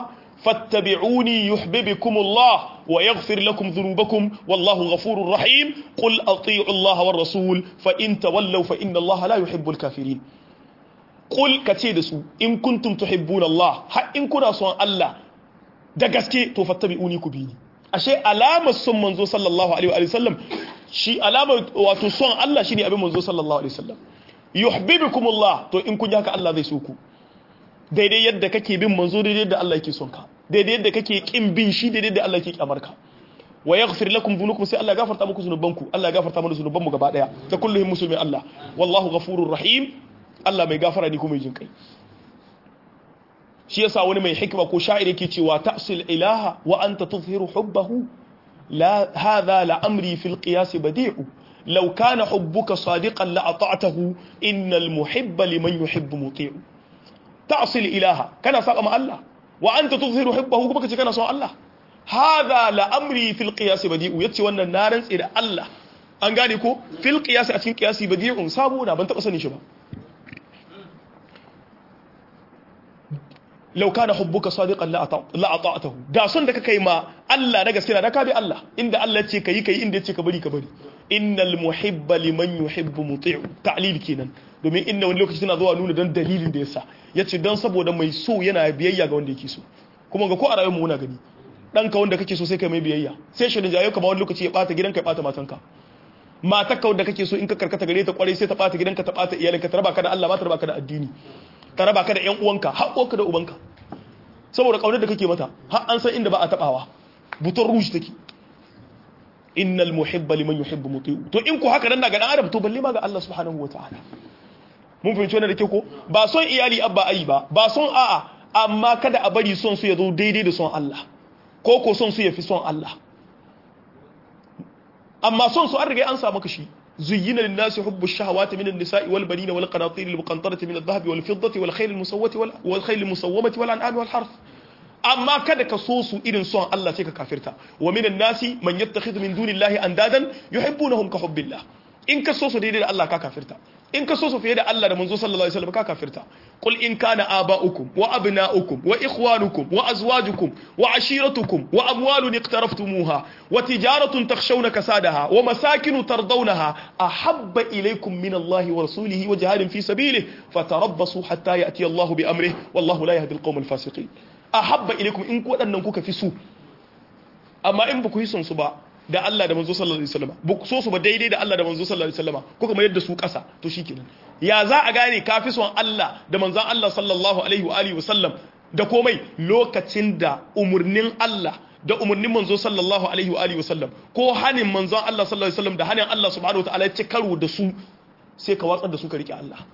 fattabi'uni yuhibbukumullah wa yaghfir lakum dhunubakum wallahu ghafurur rahim qul ati'u Allah war rasul fa in tawallaw fa inna Allah la yuhibbul kafirin qul kace da su in kuntum tuhibbuna Allah har in kuna son Allah da gaske to fattabi'uni ku bi ni ashe alamar son manzo sallallahu alaihi wa sallam shi alamar wato son Allah shine abin manzo sallallahu alaihi wasallam yuhibbukumullah to in kun yi haka Allah zai so ku daidai yadda kake bin manzo daidai yadda Allah yake son ka daidai yadda kake kin bin shi daidai yadda Allah yake kyamar ka wa yaghfir lakum dhunubakum sai Allah ya gafarta muku zunubanku Allah ya gafarta mana zunubanmu gaba daya ta kulluhum muslimin Allah wallahu ghafurur rahim Allah mai gafara ne kuma mai jinkai shi yasa wani mai hikima ko sha'ir yake cewa ta'sil ilaha wa anta tuzhiru hubbahu la hadha la amri fil qiyas badi'u law kana hubbuka sadiqan la ata'tahu innal muhibba liman yuhibbu muti'u ta'sil ilaha kana saba ma Allah wa anta tuzhiru hubbahu kuma kace kana son Allah hadha la amri fil qiyas badi'u yace wannan na rantsi da Allah an gane ko fil qiyas a cikin qiyasi badi'un sabo na ban taba sanin shi ba lau kana hubbuka sadiqan la ata'tahu da son da kake ma Allah na gaskiya da ka bi Allah inda Allah ya ce kai kai inda ya ce ka bari ka bari innal muhibba liman yuhibbu muti'u ta'lil kenan domin inda wani lokaci tana zuwa nuna don dalilin da yasa yace don saboda mai so yana biyayya ga wanda yake so kuma ga ko a rayuwar mu muna gani dan ka wanda kake so sai kai mai biyayya sai shi jayo ka ba wani lokaci ya bata gidanka ya bata matanka matar ka wanda kake so in ka karkata gare ta kwarai sai ta bata gidanka ta bata iyalinka ta raba ka da Allah ma ta raba ka da addini ta raba ka da ƴan uwanka har uwanka da ubanka saboda kaunar da kake mata har an san inda ba a tabawa buton rouge take innal muhibba liman yuhibbu muti'u to in ku haka nan daga dan adam to balle ma ga Allah subhanahu wataala mun fahimci wannan da ke ko ba son iyali abba ayi ba ba son a'a amma kada a bari son su ya zo daidai da son Allah ko ko son su ya fi son Allah amma son su an riga an samu kashi زين للناس حب الشهوات من النساء والبنين والقناطير المقنطرة من الذهب والفضة والخيل المسومة والخيل المسومة والأنعام والحرث amma kada ka so su irin son Allah sai ka kafirta wa minan nasi man yattakhidhu min dunillahi andadan yuhibbunahum ka hubbillah in ka so su daidai da Allah ka kafirta in ka so su fiye da Allah da manzo sallallahu alaihi wasallam ka kafirta qul in kana aba'ukum wa abna'ukum wa ikhwanukum wa azwajukum wa ashiratukum wa amwalun iqtaraftumuha wa tijaratun takhshawna kasadaha wa masakinu tardawnaha ahabba ilaykum min Allah wa rasulihi wa jihadin fi sabilihi fatarabbasu hatta ya'ti Allah bi amrihi wallahu la yahdi al-qawm al-fasiqin ahabba ilaykum in ku wadannan kuka fi su amma in ba ku yi son su ba da Allah da manzo sallallahu alaihi wasallam ba ku so su ba daidai da Allah da manzo sallallahu alaihi wasallam kuka mayar da su ƙasa to shikenan ya za a gane ka fi son Allah da manzon Allah sallallahu alaihi wa alihi wasallam da komai lokacin da umurnin Allah da umurnin manzo sallallahu alaihi wa alihi wasallam ko hanin manzon Allah sallallahu alaihi wasallam da hanin Allah subhanahu wa ta'ala ya ci karo da su sai ka watsar da su ka rike Allah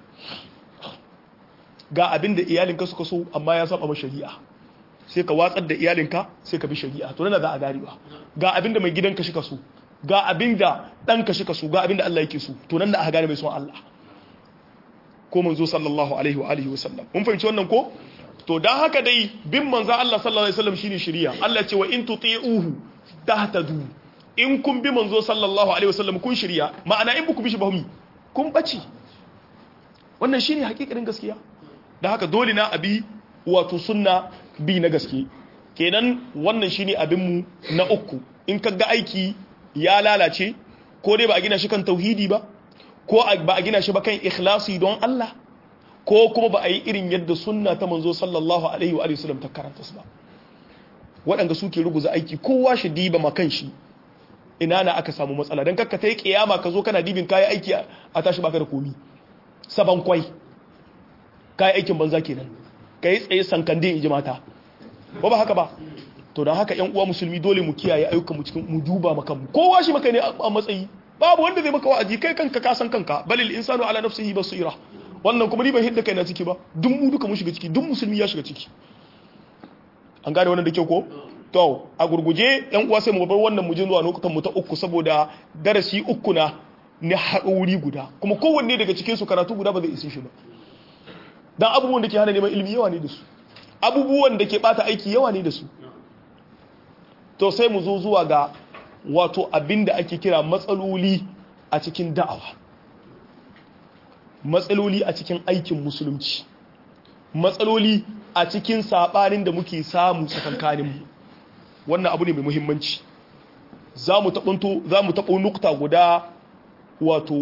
ga abin da iyalinka suka so amma ya saba ma shari'a sai ka watsar da iyalinka sai ka bi shari'a to nan za a garewa ga abinda mai gidanka shi ka so ga abinda ɗanka shi ka so ga abinda Allah yake so to nan da aka gane mai son Allah ko manzo sallallahu alaihi wa alihi wa sallam mun fahimci wannan ko to dan haka dai bin manzo Allah sallallahu alaihi wasallam shine shari'a Allah ce wa in tuti'uhu tahtadu in kun bi manzo sallallahu alaihi wasallam kun shari'a ma'ana in buku bi shi ba humi kun bace wannan shine hakikarin gaskiya dan haka dole na abi wato sunna bi na gaske kenan wannan shine abinmu na uku in ka ga aiki ya lalace ko dai ba a gina shi kan tauhidi ba ko ba a gina shi ba kan ikhlasi don Allah ko kuma ba a yi irin yadda sunna ta manzo sallallahu alaihi wa sallam ta karanta su ba waɗanda suke ruguza aiki kowa shi diba makan shi ina na aka samu matsala don kakka ta yi kiyama ka zo kana dibin kayan aiki a tashi baka da komi saban kwai kayan aikin banza kenan ka yi tsaye sankande in ji mata ba ba haka ba to don haka yan uwa musulmi dole mu kiyaye ayyukan mu cikin mu duba maka mu kowa shi maka ne a matsayi babu wanda zai maka wa'azi kai kanka ka san kanka balil insanu ala nafsihi basira wannan kuma ni ban hidda kai na ciki ba duk mu duka mu shiga ciki duk musulmi ya shiga ciki an gane wannan da kyau ko to a gurguje yan uwa sai mu bar wannan mu je zuwa lokutan mu ta uku saboda darasi uku na na haɗo wuri guda kuma kowanne daga cikin su karatu guda ba zai isi shi ba dan abubuwan da ke hana neman ilimi yawa ne da su abubuwan da ke bata aiki yawa ne da su to sai mu zo zuwa ga wato abin da ake kira matsaloli a cikin da'awa matsaloli a cikin aikin musulunci matsaloli a cikin sabanin da muke samu tsakankanin mu wannan abu ne mai muhimmanci za mu taɓunto za mu taɓo nukta guda wato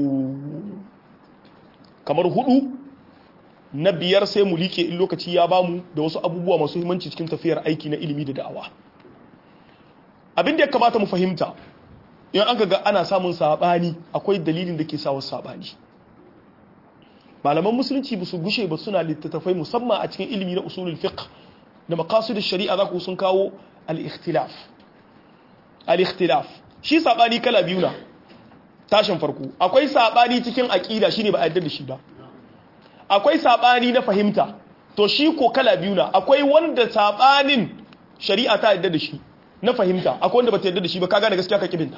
kamar hudu na biyar sai mu like in lokaci ya bamu da wasu abubuwa masu muhimmanci cikin tafiyar aiki na ilimi da da'awa abin da ya kamata mu fahimta in an ga ana samun sabani akwai dalilin da ke sa wasu sabani malaman musulunci ba su gushe ba suna littattafai musamman a cikin ilimi na usulul fiqh da maqasid shari'a za ku sun kawo al-ikhtilaf al-ikhtilaf shi sabani kala biyu na tashin farko akwai sabani cikin aqida shine ba a yarda da shi ba akwai sabani na fahimta to shi ko kala biyu na akwai wanda sabanin shari'a ta yarda da shi na fahimta akwai wanda ba ta yarda da shi ba ka gane gaskiya ka kibinta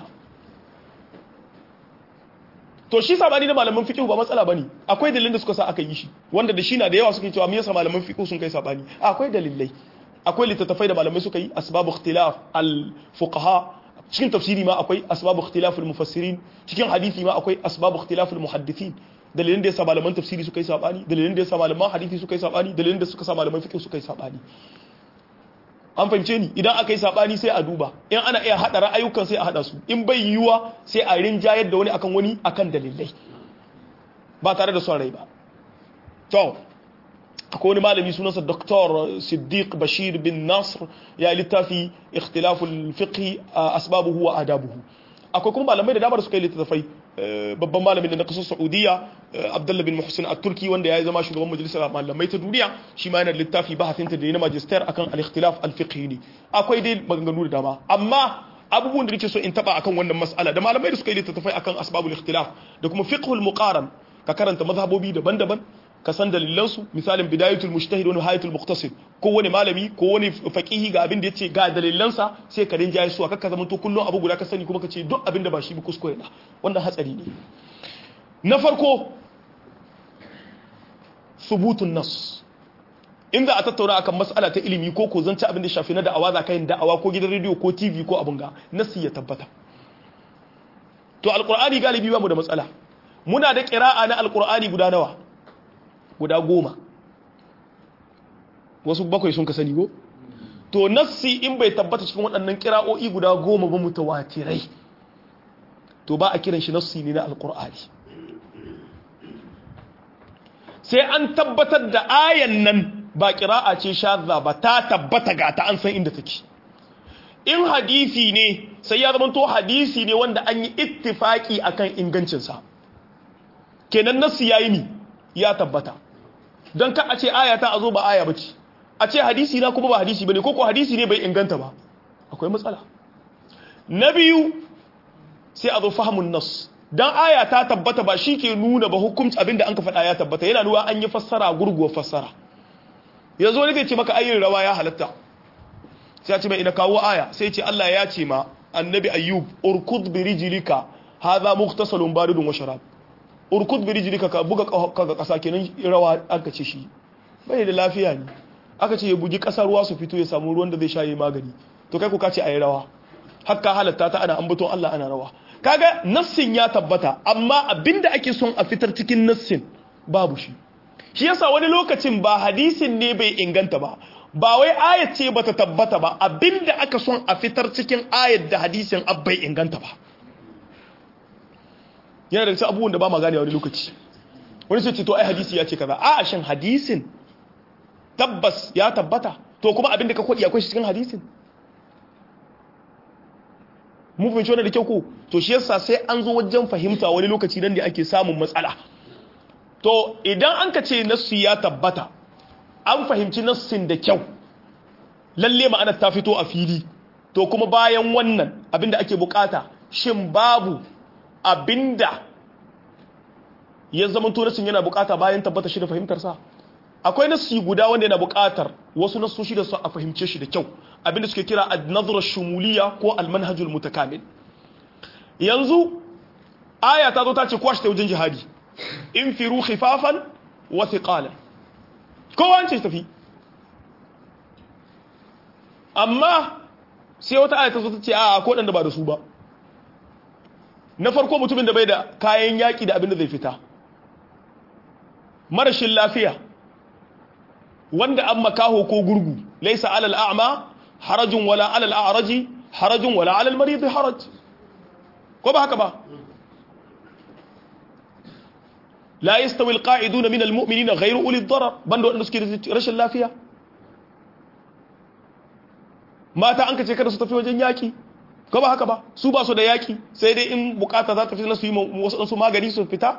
to shi sabani na malaman fiqh ba matsala bane akwai dalilin da suka sa aka yi shi wanda da shi na da yawa suke cewa me yasa malaman fiqh sun kai sabani akwai dalilai akwai littattafai da malamai suka yi asbabu ikhtilaf al fuqaha cikin tafsiri ma akwai asbabu ikhtilaf al mufassirin cikin hadisi ma akwai asbabu ikhtilaf al muhaddithin dalilin da yasa malaman tafsiri suka yi sabani dalilin da yasa malaman hadisi suka yi sabani dalilin da suka sa malaman fiqh suka yi sabani an fahimce ni idan aka yi sabani sai a duba in ana iya hada ra'ayukan sai a hada su in bai yiwuwa sai a rinjayar da wani akan wani akan dalilai ba tare da son rai ba to akwai wani malami sunansa Dr. Siddiq Bashir bin Nasr ya littafi ikhtilaful fiqh asbabuhu wa adabuhu akwai kuma malamai da dama da suka yi littattafai babban malamin da na kasar Saudiya Abdullah bin Muhsin at-Turki wanda ya zama shugaban majalisar malamai ta duniya shi ma yana da littafi bahasin ta da yana magister akan al-ikhtilaf al-fiqhi ne akwai dai maganganu da dama amma abubuwan da nake so in taba akan wannan mas'ala da malamai da suka yi littattafai akan asbabul ikhtilaf da kuma fiqhul muqaran ka karanta mazhabobi daban-daban ka san dalilansu misalin bidayatul mujtahid wa nihayatul muqtasid ko wani malami ko wani faqihi ga abin da yace ga dalilansa sai ka rinjaye su aka zama to kullun abu guda ka sani kuma ka ce duk abin da ba shi ba kuskure na wannan hatsari ne na farko subutun nas in za a tattauna akan mas'ala ta ilimi ko ko zance abin da shafi na da'awa za ka yin da'awa ko gidan rediyo ko tv ko abin ga nasi ya tabbata to alqur'ani galibi ba mu da matsala muna da qira'a na alqur'ani guda nawa guda goma wasu bakwai sun ka sani go to nassi in bai tabbata cikin waɗannan kira'o'i guda goma ba mutawatirai to ba a kiran shi nassi ne na alkur'ani sai an tabbatar da ayan nan ba kira'a ce shazza ba ta tabbata ga ta an san inda take in hadisi ne sai ya zama to hadisi ne wanda an yi ittifaki akan ingancinsa kenan nassi yayi ni ya tabbata don ka a ce aya ta a zo ba aya bace a ce hadisi na kuma ba hadisi bane ko ko hadisi ne bai inganta ba akwai matsala na biyu sai a zo fahimun nas dan aya ta tabbata ba shi ke nuna ba hukunci abinda an ka faɗa ya tabbata yana nuna an yi fassara gurguwa fassara yanzu wani zai ce maka ayin rawa ya halatta sai ya ce mai ina kawo aya sai ce Allah ya ce ma annabi ayyub urkud bi rijlika hadha mughtasalun baridun wa sharab urkud bi rijlika ka buga kaga kasa kenan rawa aka ce shi bai da lafiya ne aka ce ya bugi kasa ruwa su fito ya samu ruwan da zai sha yi magani to kai ku ka ce ayi rawa hakka halatta ta ana ambaton Allah ana rawa kaga nassin ya tabbata amma abinda ake son a fitar cikin nassin babu shi shi yasa wani lokacin ba hadisin ne bai inganta ba ba wai ayat ce bata tabbata ba abinda aka son a fitar cikin ayat da hadisin abbai inganta ba yana da cikin abubuwan da ba ma gane wani lokaci wani sai ce to ai hadisi ya ce kaza a shin hadisin tabbas ya tabbata to kuma abinda ka kwadi akwai shi cikin hadisin mun fahimci wannan da kyau ko to shi yasa sai an zo wajen fahimta wani lokaci nan ne ake samun matsala to idan an ka ce nassu ya tabbata an fahimci nassin da kyau lalle ma'anar ta fito a fili to kuma bayan wannan abinda ake bukata shin babu abinda ya zama to nassin yana bukata bayan tabbata shi da fahimtar sa akwai nassi guda wanda yana bukatar wasu nassoshi da su a fahimce shi da kyau abinda suke kira an-nazra shumuliya ko al-manhajul mutakamil yanzu aya ta zo ta ce kwashi ta wajen jihadi in firu khifafan wa thiqalan kowa an ce tafi amma sai wata aya ta zo ta ce a ko dan da ba da su ba na farko mutumin da bai da kayan yaki da abin da zai fita marashin lafiya wanda an makaho ko gurgu laisa alal a'ma harajun wala alal a'raji harajun wala alal marid haraj ko ba haka ba la yastawi alqa'iduna min almu'minina ghayru uli darar banda wanda suke rashin lafiya mata an kace kada su tafi wajen yaki ko ba haka ba su ba su da yaki sai dai in bukata za ta fi na su yi wasu magani su fita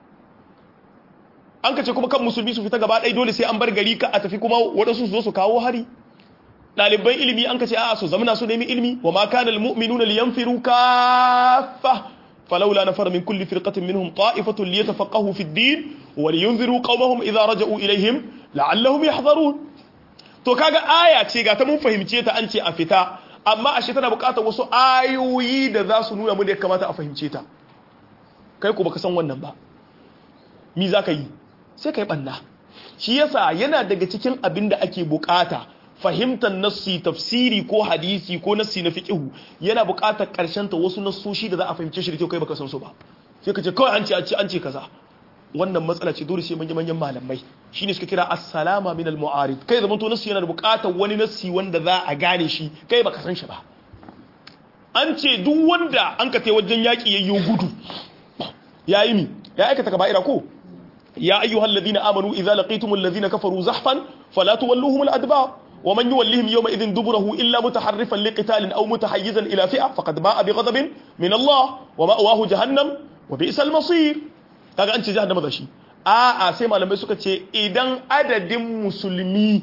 an kace kuma kan musulmi su fita gaba ɗaya dole sai an bar gari ka a tafi kuma waɗansu su zo su kawo hari ɗaliban ilimi an kace a'a su zamana su nemi ilimi wa ma kana almu'minuna liyanfiru kaffa falawla nafara min kulli firqatin minhum ta'ifatun liyatafaqahu fi ad-din wa liyunziru qaumahum idha raja'u ilayhim la'allahum yahdharun to kaga aya ce ga ta mun fahimce ta an ce a fita amma ashe tana buƙatar wasu ayoyi da za su nuna mu da ya kamata a fahimce ta kai ku baka san wannan ba mi za ka yi sai ka yi ɓanna shi yasa yana daga cikin abin da ake bukata fahimtar nassi tafsiri ko hadisi ko nassi na fiqihu yana bukatar karshen ta wasu nassoshi da za a fahimce shi da kyau kai baka san su ba sai ka ce kawai an ce an ce an ce kaza wannan matsala ce dole sai manyan manyan malamai shine suka kira as-salama min al-mu'arid kai zaman to nassi yana da bukatar wani nassi wanda za a gane shi kai baka san shi ba an ce duk wanda an ka tai wajen yaki yayyo gudu yayi mi ya aikata kaba'ira ko يا أيها الذين آمنوا إذا لقيتم الذين كفروا زحفا فلا تولوهم الأدبار ومن يوليهم يومئذ دبره إلا متحرفا لقتال أو متحيزا إلى فئة فقد باء بغضب من الله ومأواه جهنم وبئس المصير kaga an ce jahannama da shi a a sai malamai suka ce idan adadin musulmi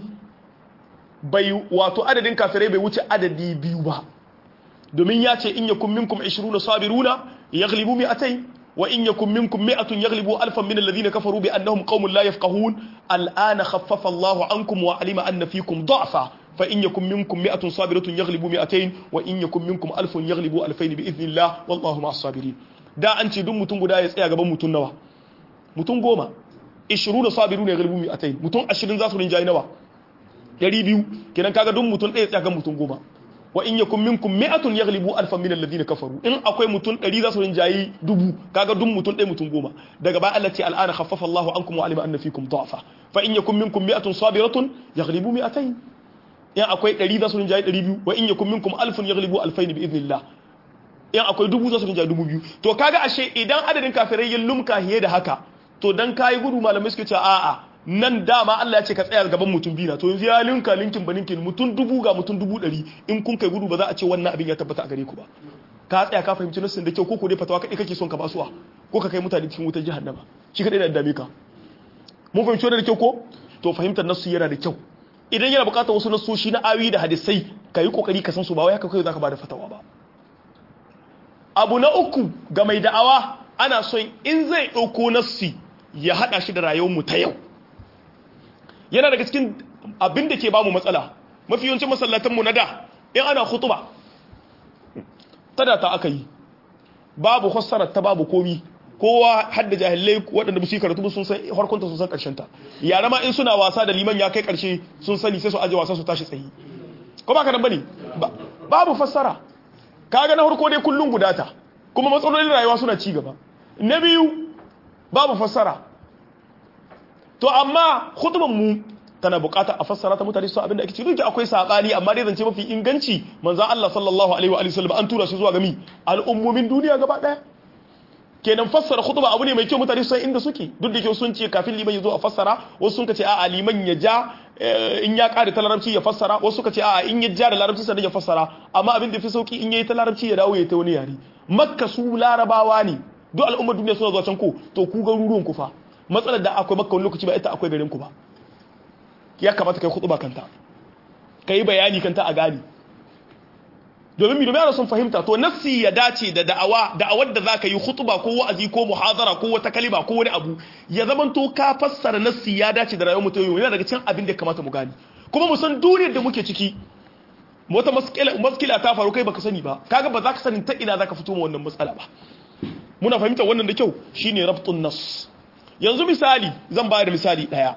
bai wato adadin kafirai bai wuce adadi biyu ba domin ya ce in yakum minkum 20 sabiruna yaghlibu mi'atayn وإن يكن منكم مئة يغلبوا ألفا من الذين كفروا بأنهم قوم لا يفقهون الآن خفف الله عنكم وعلم أن فيكم ضعفا فإن يكن منكم مئة صابرة يغلبوا مئتين وإن يكن منكم ألف يغلبوا ألفين بإذن الله والله مع الصابرين da an ce duk mutum guda ya tsaya gaban mutum nawa mutum goma 20 sabiru ne galibu mi'atain mutum 20 za su rinjayi nawa 200 kenan kaga duk mutum ɗaya tsaya gaban mutum goma wa in yakum minkum mi'atun yaghlibu alfan min alladhina kafaru in akwai mutum 100 za su rinjayi dubu kaga duk mutum ɗaya mutum goma daga baya Allah ce al'ana khaffafa Allahu ankum wa alima anna fikum da'fa fa in yakum minkum mi'atun sabiratun yaghlibu mi'atayn in akwai 100 za su rinjayi 200 wa in yakum minkum alfun yaghlibu alfayn bi idnillah in akwai dubu za su rinjayi dubu biyu to kaga ashe idan adadin kafirai ya lumka hiye da haka to dan kai gudu malamai suke ce a'a nan dama Allah ya ce ka tsaya gaban mutum biyu na to yanzu ya linka linkin ba linkin mutum dubu ga mutum dubu ɗari in kun kai gudu ba za a ce wannan abin ya tabbata a gare ku ba ka tsaya ka fahimci nassin da kyau ko ko dai fatawa kaɗai kake son ka basuwa ko ka kai mutane cikin wutar jahannama shi kaɗai da dame ka mun fahimci wannan da kyau ko to fahimtar nassu yana da kyau idan yana buƙatar wasu nassoshi na awi da hadisai ka yi ƙoƙari ka san su ba wai haka kai za ka ba da fatawa ba abu na uku ga mai da'awa ana son in zai ɗauko nassi ya haɗa shi da rayuwar mu ta yau yana daga cikin abin da ke ba mu matsala mafi yawancin masallatanmu na da in ana khutuba ta da ta aka yi babu fassarar ta babu komi kowa hadda jahilai waɗanda ba su yi karatu sun san harkunta sun san ƙarshen ta yara ma in suna wasa da liman ya kai ƙarshe sun sani sai su aje wasa su tashi tsayi ko ba ka nan bane babu fassara kaga na farko dai kullun gudata kuma matsalolin rayuwa suna ci gaba na biyu babu fassara to amma khutban mu tana bukata a fassara ta mutane su abin da ake ci duka akwai sabani amma dai zance mafi inganci manzon Allah sallallahu alaihi wa alihi wasallam an tura shi zuwa ga mi al'ummomin duniya gaba daya kenan fassara khutba abu ne mai kyau mutane su san inda suke duk da kyau sun ce kafin liman ya zo a fassara wasu sun ce a'a liman ya ja in ya kare ta larabci ya fassara wasu suka ce a'a in ya ja da larabci sannan ya fassara amma abin da fi sauki in yayi ta larabci ya dawo ya ta wani yare makka su larabawa ne duk al'ummar duniya suna zuwa can ko to ku garuruwan ku fa matsalar da akwai makka wani lokaci ba ita akwai garin ku ba ya kamata kai khutba kanta kai bayani kanta a gani domin mi domin ana son fahimta to nassi ya dace da da'awa da'awar da zaka yi khutba ko wa'azi ko muhadara ko wata kalima ko wani abu ya zaman to ka fassara nassi ya dace da rayuwar mutum yana daga cikin abin da ya kamata mu gani kuma mu san duniyar da muke ciki wata maskila ta faru kai baka sani ba kaga ba za ka sani ta ina zaka fito ma wannan matsala ba muna fahimta wannan da kyau shine rabtun nas yanzu misali zan bayar da misali daya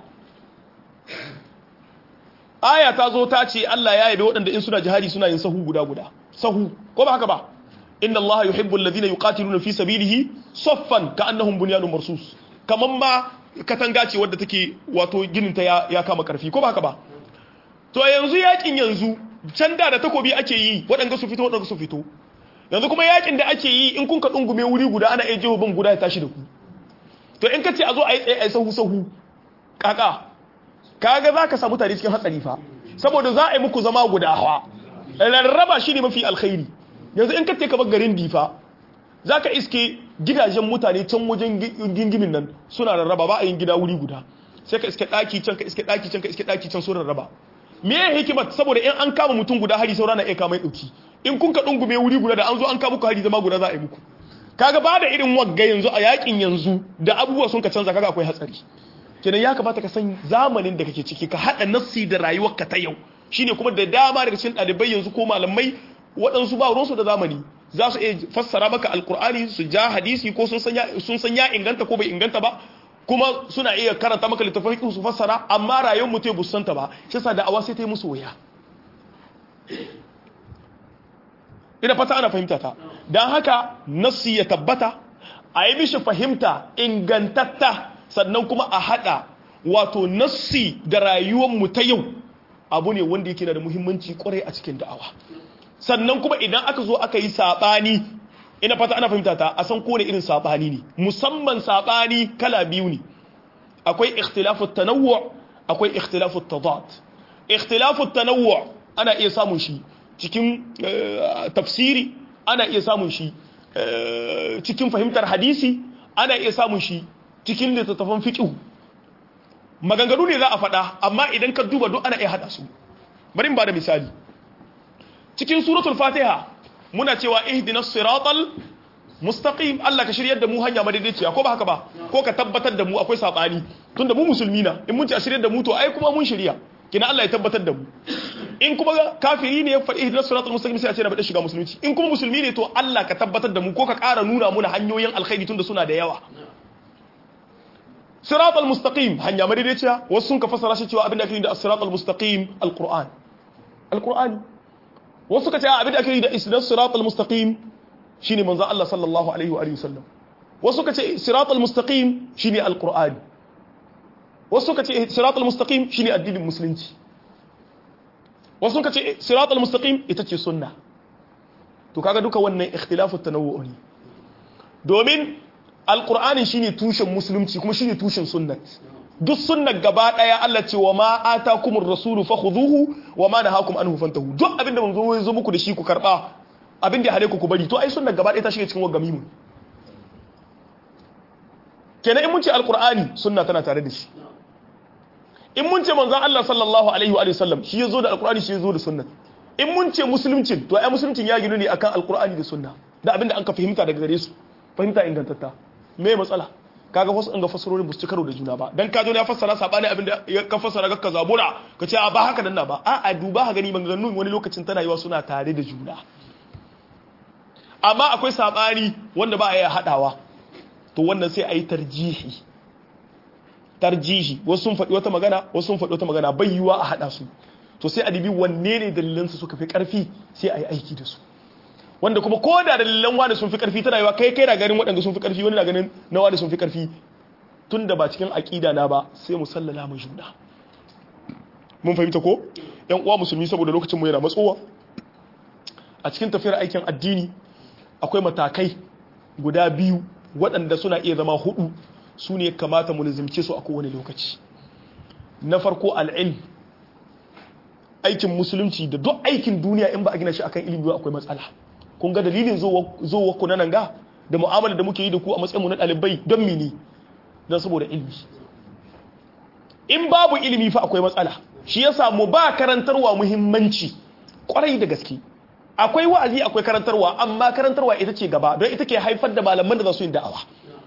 aya ta zo ta ce Allah ya yabe waɗanda in suna jihadi suna yin sahu guda guda sahu ko ba haka ba inna Allah yuhibbu alladhina yuqatiluna fi sabilihi saffan ka'annahum bunyanun marsus kaman ma katanga ce wadda take wato ginin ta ya, ya kama karfi ko ba haka ba to yanzu yakin yanzu can da da takobi ake yi waɗanda su fito waɗanda su fito yanzu kuma yakin da ake yi in kun ka dungume wuri guda ana iya jiho bin guda ya tashi da ku to in ka ce a zo a yi tsaye a yi sahu sahu kaka kaga za ka samu tare cikin hatsari fa saboda za a yi muku zama guda hawa rarraba shi ne mafi alkhairi yanzu in ka ce kamar garin difa za ka iske gidajen mutane can wajen gingimin nan suna rarraba ba a yin gida wuri guda sai ka iske ɗaki can ka iske ɗaki can ka iske ɗaki can sun rarraba me ya hikimar saboda in an kama mutum guda hari saura na iya kama ɗauki in kun ka ɗungume wuri guda da an zo an kama ku hari zama guda za a yi muku kaga ba da irin wagga yanzu a yakin yanzu da abubuwa sun ka canza kaga akwai hatsari kenan ya kamata ka san zamanin da kake ciki ka haɗa nassi da rayuwarka ta yau shine kuma da dama daga cikin ɗalibai yanzu ko malamai waɗansu ba ruwansu da zamani za su iya fassara maka alkur'ani su ja hadisi ko sun san ya inganta ko bai inganta ba kuma suna iya karanta maka littafin su fassara amma rayuwar mutum ya busanta ba shi yasa da'awa sai ta yi musu waya ina fata ana fahimta ta don haka nassi ya tabbata a yi mishi fahimta ingantatta sannan kuma a haɗa wato nassi da rayuwar mu ta yau abu ne wanda yake da muhimmanci kwarai a cikin da'awa sannan kuma idan aka zo aka yi saɓani ina fata ana fahimta ta a san kone irin saɓani ne musamman saɓani kala biyu ne akwai ikhtilafu tanawwu akwai ikhtilafu tadad ikhtilafu tanawwu ana iya samun shi cikin tafsiri ana iya samun shi cikin fahimtar hadisi ana iya samun shi cikin littattafan fiqh maganganu ne za a faɗa amma idan ka duba duk ana iya haɗa su bari in ba da misali cikin suratul fatiha muna cewa ihdinas siratal mustaqim Allah ka shiryar da mu hanya madaidaiciya ko ba haka ba ko ka tabbatar da mu akwai sabani tunda mu musulmi na in mun ci a shiryar da mu to ai kuma mun shirya kina Allah ya tabbatar da mu in kuma kafiri ne ya faɗi ihdinas siratal mustaqim sai a ce na bada shiga musulunci in kuma musulmi ne to Allah ka tabbatar da mu ko ka ƙara nuna muna hanyoyin alkhairi tunda suna da yawa siratal mustaqim hanya madaidaiciya wasu sun ka fassara shi cewa abin da ake da siratal mustaqim alquran alqur'ani wasu ka ce abin da ake da isnas siratal mustaqim shine manzon Allah sallallahu alaihi wa alihi wasallam wasu ka ce siratal mustaqim shine alqur'ani wasu ka ce siratal mustaqim shine addinin musulunci wasu ka ce siratal mustaqim ita ce sunna to kaga duka wannan ikhtilafu tanawwu ne domin alqur'ani shine tushen musulunci kuma shine tushen sunnat duk sunnar gaba daya Allah ce wa ma atakumur rasulu fakhuduhu wa ma nahakum anhu fantahu duk abinda mun zo zo muku da shi ku karba abinda ya hale ku ku bari to ai sunnar gaba daya ta shige cikin wagami mu kenan in mun ce alqur'ani sunna tana tare da shi in mun ce manzon Allah sallallahu alaihi wa sallam shi yazo da alqur'ani shi yazo da sunna in mun ce musuluncin to ai musuluncin ya ginu ne akan alqur'ani da sunna da abinda an ka fahimta daga gare su fahimta ingantatta me matsala kaga wasu an ga fasarorin basu ci karo da juna ba dan kajo ne ya fassara sabani abinda ya ka fassara ga zabura ka ce a ba haka nan na ba a a duba ha gani maganganun wani lokacin tana yiwa suna tare da juna amma akwai sabani wanda ba a yi hadawa to wannan sai a yi tarjihi tarjihi wasu sun faɗi wata magana wasu sun faɗi wata magana bai yiwa a hada su to sai a dibi wanne ne dalilansu suka fi karfi sai a yi aiki da su wanda kuma ko da dalilan wani sun fi karfi tana yiwa kai kai na ganin waɗanda sun fi karfi wani na ganin na wani sun fi karfi tun da ba cikin aƙida na ba sai mu sallala mu juna mun fahimta ko yan uwa musulmi saboda lokacin mu yana matsowa a cikin tafiyar aikin addini akwai matakai guda biyu waɗanda suna iya zama hudu su ne kamata mu nizimce su a kowane lokaci na farko al'ilm aikin musulunci da duk aikin duniya in ba a gina shi akan ilimi akwai matsala kun ga dalilin zuwa ku nan ga da mu'amala da muke yi da ku a matsayinmu na ɗalibai don mini don saboda ilimi in babu ilimi fa akwai matsala shi ya samu ba karantarwa muhimmanci kwarai da gaske akwai wa'azi akwai karantarwa amma karantarwa ita ce gaba don ita ke haifar da malaman da za su yi da'awa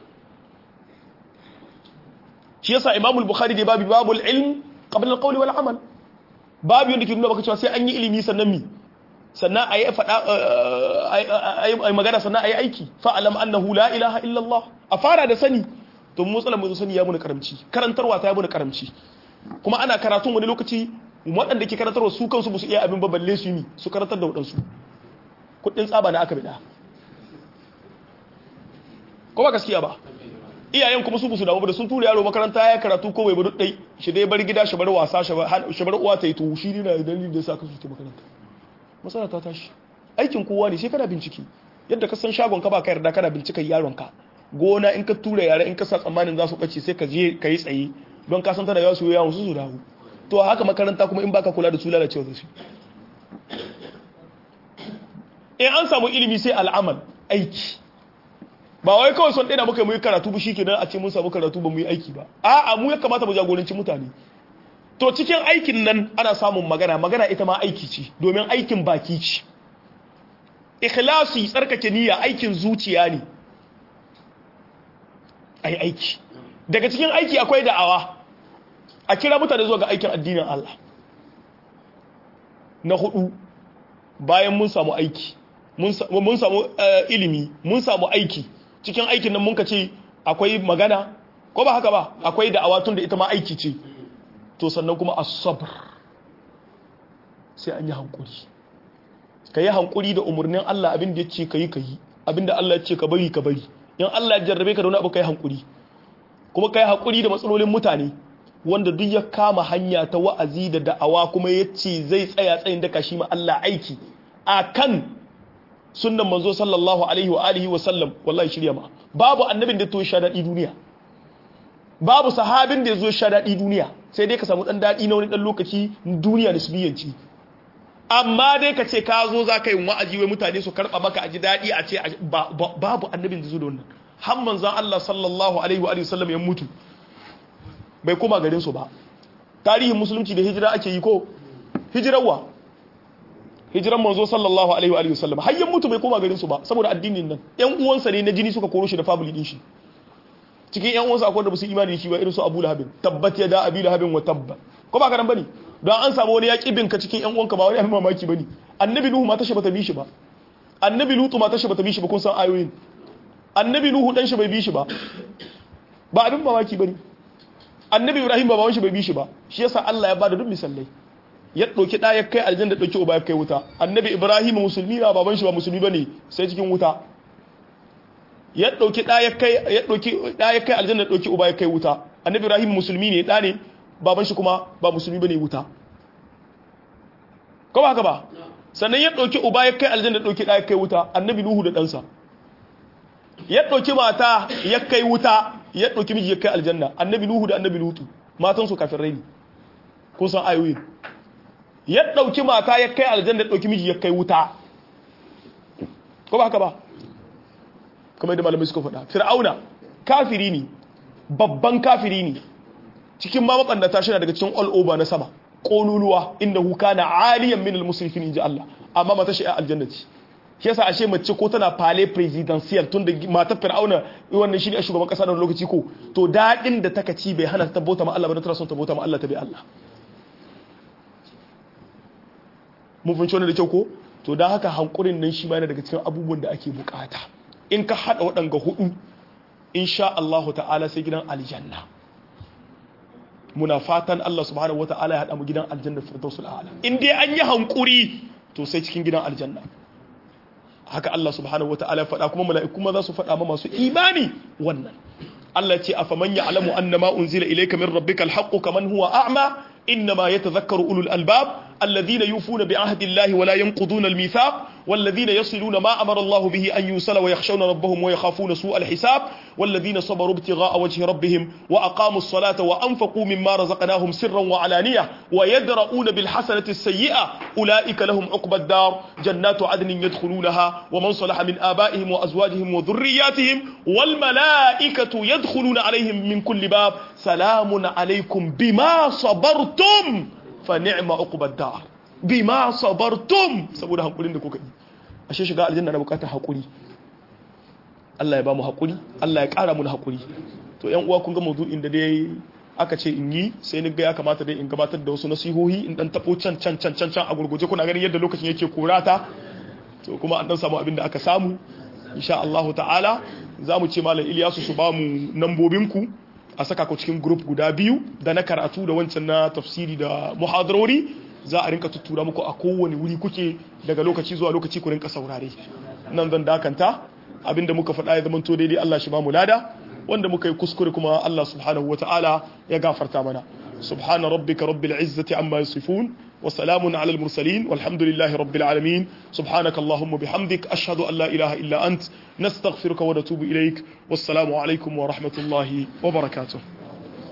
shi yasa imamul bukhari da babu babul ilm qabla al-qawli wal amal babu yanda ke nuna baka cewa sai an yi ilimi sannan mi sannan a yi faɗa a magana sannan a yi aiki fa'alam annahu la ilaha illallah a fara da sani to matsalar mai sani ya muna karamci karantarwa ta ya muna karamci kuma ana karatun wani lokaci waɗanda ke karantarwa su kansu ba su iya abin baballe su yi su karantar da waɗansu kuɗin tsaba na aka bida ko ba gaskiya ba iyayen kuma su su damu da sun tura yaro makaranta ya karatu ko bai bi dai shi dai bar gida shi bar wasa shi bar uwa ta yi to shi ne na dalilin da yasa ka su ta makaranta masala ta tashi aikin kowa ne sai kana bincike yadda ka san shagon ka ba ka yarda kana bincika yaron ka gona in ka tura yara in ka sa tsammanin za su bace sai ka je ka yi tsaye don ka san tana yawa su yi yawon su su dawo to haka makaranta kuma in baka kula da su lalacewa da su in an samu ilimi sai al'amal aiki ba wai kawai son ɗaya muka yi karatu ba shikenan a ce mun samu karatu ba mu yi aiki ba a'a mu ya kamata mu jagoranci mutane to cikin aikin nan ana samun magana magana ita ma aiki ce domin aikin baki ce ikhlasi tsarkake niyya aikin zuciya ne ai aiki daga cikin aiki akwai da'awa a kira mutane zuwa ga aikin addinin Allah na hudu bayan mun samu aiki mun samu ilimi mun samu aiki cikin aikin nan mun ka ce akwai magana ko ba haka ba akwai da'awa tun da ita ma aiki ce to sannan kuma as-sabr sai an yi hankuri ka yi hankuri da umarnin Allah abin da ya ce ka yi ka yi abin da Allah ya ce ka bari ka bari in Allah ya jarrabe ka da wani abu ka yi hankuri kuma ka yi hankuri da matsalolin mutane wanda duk ya kama hanya ta wa'azi da da'awa kuma ya ce zai tsaya tsayin daka shi ma Allah aiki a kan sunnan manzo sallallahu alaihi wa alihi wa sallam wallahi shirya ma babu annabin da to sha daɗi duniya babu sahabin da ya zo sha daɗi duniya sai dai ka samu ɗan daɗi na wani ɗan lokaci duniya da su biyanci amma dai ka ce ka zo za ka yi wa'azi wai mutane su karɓa maka a ji daɗi a ce babu annabin da zo da wannan har manzan Allah sallallahu alaihi wa sallam ya mutu bai koma garin su ba tarihin musulunci da hijira ake yi ko hijirarwa hijiran manzo sallallahu alaihi wa sallam har yan mutu bai koma garin su ba saboda addinin nan yan uwansa ne na jini suka koro shi da family din shi cikin yan uwansa akwai da basu imani da shi ba irin su Abu Lahab tabbat ya da Abi Lahab wa tabba ko ba karan bane don an samu wani yaki binka cikin yan uwanka ba wani abin mamaki bane annabi Nuhu ma tashi bata bi shi ba annabi Lutu ma tashi bata bi shi ba kun san ayoyin annabi Nuhu dan shi bai bi shi ba ba abin mamaki bane annabi Ibrahim ba bawan shi bai bi shi ba shi yasa Allah ya bada duk misalai ya ɗauki ɗaya kai aljanna ɗauki uba ya kai wuta annabi ibrahim musulmi na baban shi ba musulmi ba ne sai cikin wuta ya ɗauki ɗaya kai ya ɗauki ɗaya kai aljanna ɗauki uba ya kai wuta annabi ibrahim musulmi ne ɗa ne baban shi kuma ba musulmi ba ne wuta ko ba haka ba sannan ya ɗauki uba ya kai aljanna ɗauki ɗaya kai wuta annabi nuhu da ɗansa ya ɗauki mata ya kai wuta ya ɗauki miji ya kai aljanna annabi nuhu da annabi lutu matansu kafin rai ne kun san ayoyin ya ɗauki mata ya kai aljanna ya ɗauki miji ya kai wuta ko ba haka ba kamar yadda malamai suka faɗa fir'auna kafiri ne babban kafiri ne cikin ma mabandata shi daga cikin all over na sama ƙoluluwa inda huka na aliyan minal musulfin inji Allah amma mata shi a aljannati shi yasa ashe mace ko tana fale presidential tun da mata fir'auna wannan shi ne a shugaban kasa da lokaci ko to daɗin da taka ci bai hana ta bauta ma Allah ba tana son ta bauta ma Allah ta bai Allah mun fahimci wannan da kyau ko to dan haka hankurin nan shi ma yana daga cikin abubuwan da ake bukata in ka hada waɗanga hudu insha Allah ta'ala sai gidan aljanna muna fatan Allah subhanahu wata'ala ya hada mu gidan aljanna firdausul a'la in dai an yi hankuri to sai cikin gidan aljanna haka Allah subhanahu wata'ala ya faɗa kuma mala'iku ma za su faɗa ma masu imani wannan Allah ce afaman ya'lamu annama unzila ilayka min rabbikal haqqu kaman huwa a'ma إنما يتذكر أولو الألباب الذين يوفون بعهد الله ولا ينقضون الميثاق والذين يصلون ما أمر الله به أن يوصل ويخشون ربهم ويخافون سوء الحساب والذين صبروا ابتغاء وجه ربهم وأقاموا الصلاة وأنفقوا مما رزقناهم سرا وعلانية ويدرؤون بالحسنة السيئة أولئك لهم عقبى الدار جنات عدن يدخلونها ومن صلح من آبائهم وأزواجهم وذرياتهم والملائكة يدخلون عليهم من كل باب سلام عليكم بما صبرتم فنعم عقبى الدار بما صبرتم saboda hankulin da kuka yi ashe shiga aljanna na bukatar hakuri Allah ya ba mu hakuri Allah ya kara mu hakuri to yan uwa kun ga mawdu'in da dai aka ce in yi sai ni ga ya kamata dai in gabatar da wasu nasihohi in dan tabo can can can can a gurguje kuna ganin yadda lokacin yake kurata to kuma an dan samu abin da aka samu insha Allah ta'ala za mu ce malam Ilyasu su ba mu nambobin ku a saka ku cikin group guda biyu da na karatu da wancan na tafsiri da muhadarori za a rinka tuttura muku a kowane wuri kuke daga lokaci zuwa lokaci ku rinka saurare nan zan dakanta abinda muka faɗa ya zama to daidai Allah shi ba mu lada wanda muka yi kuskure kuma Allah subhanahu wataala ya gafarta mana subhana rabbika rabbil izzati amma yasifun wa salamun ala al mursalin walhamdulillahi rabbil alamin subhanaka allahumma bihamdik ashhadu an la ilaha illa ant nastaghfiruka wa natubu ilaik wassalamu alaikum wa rahmatullahi wa barakatuh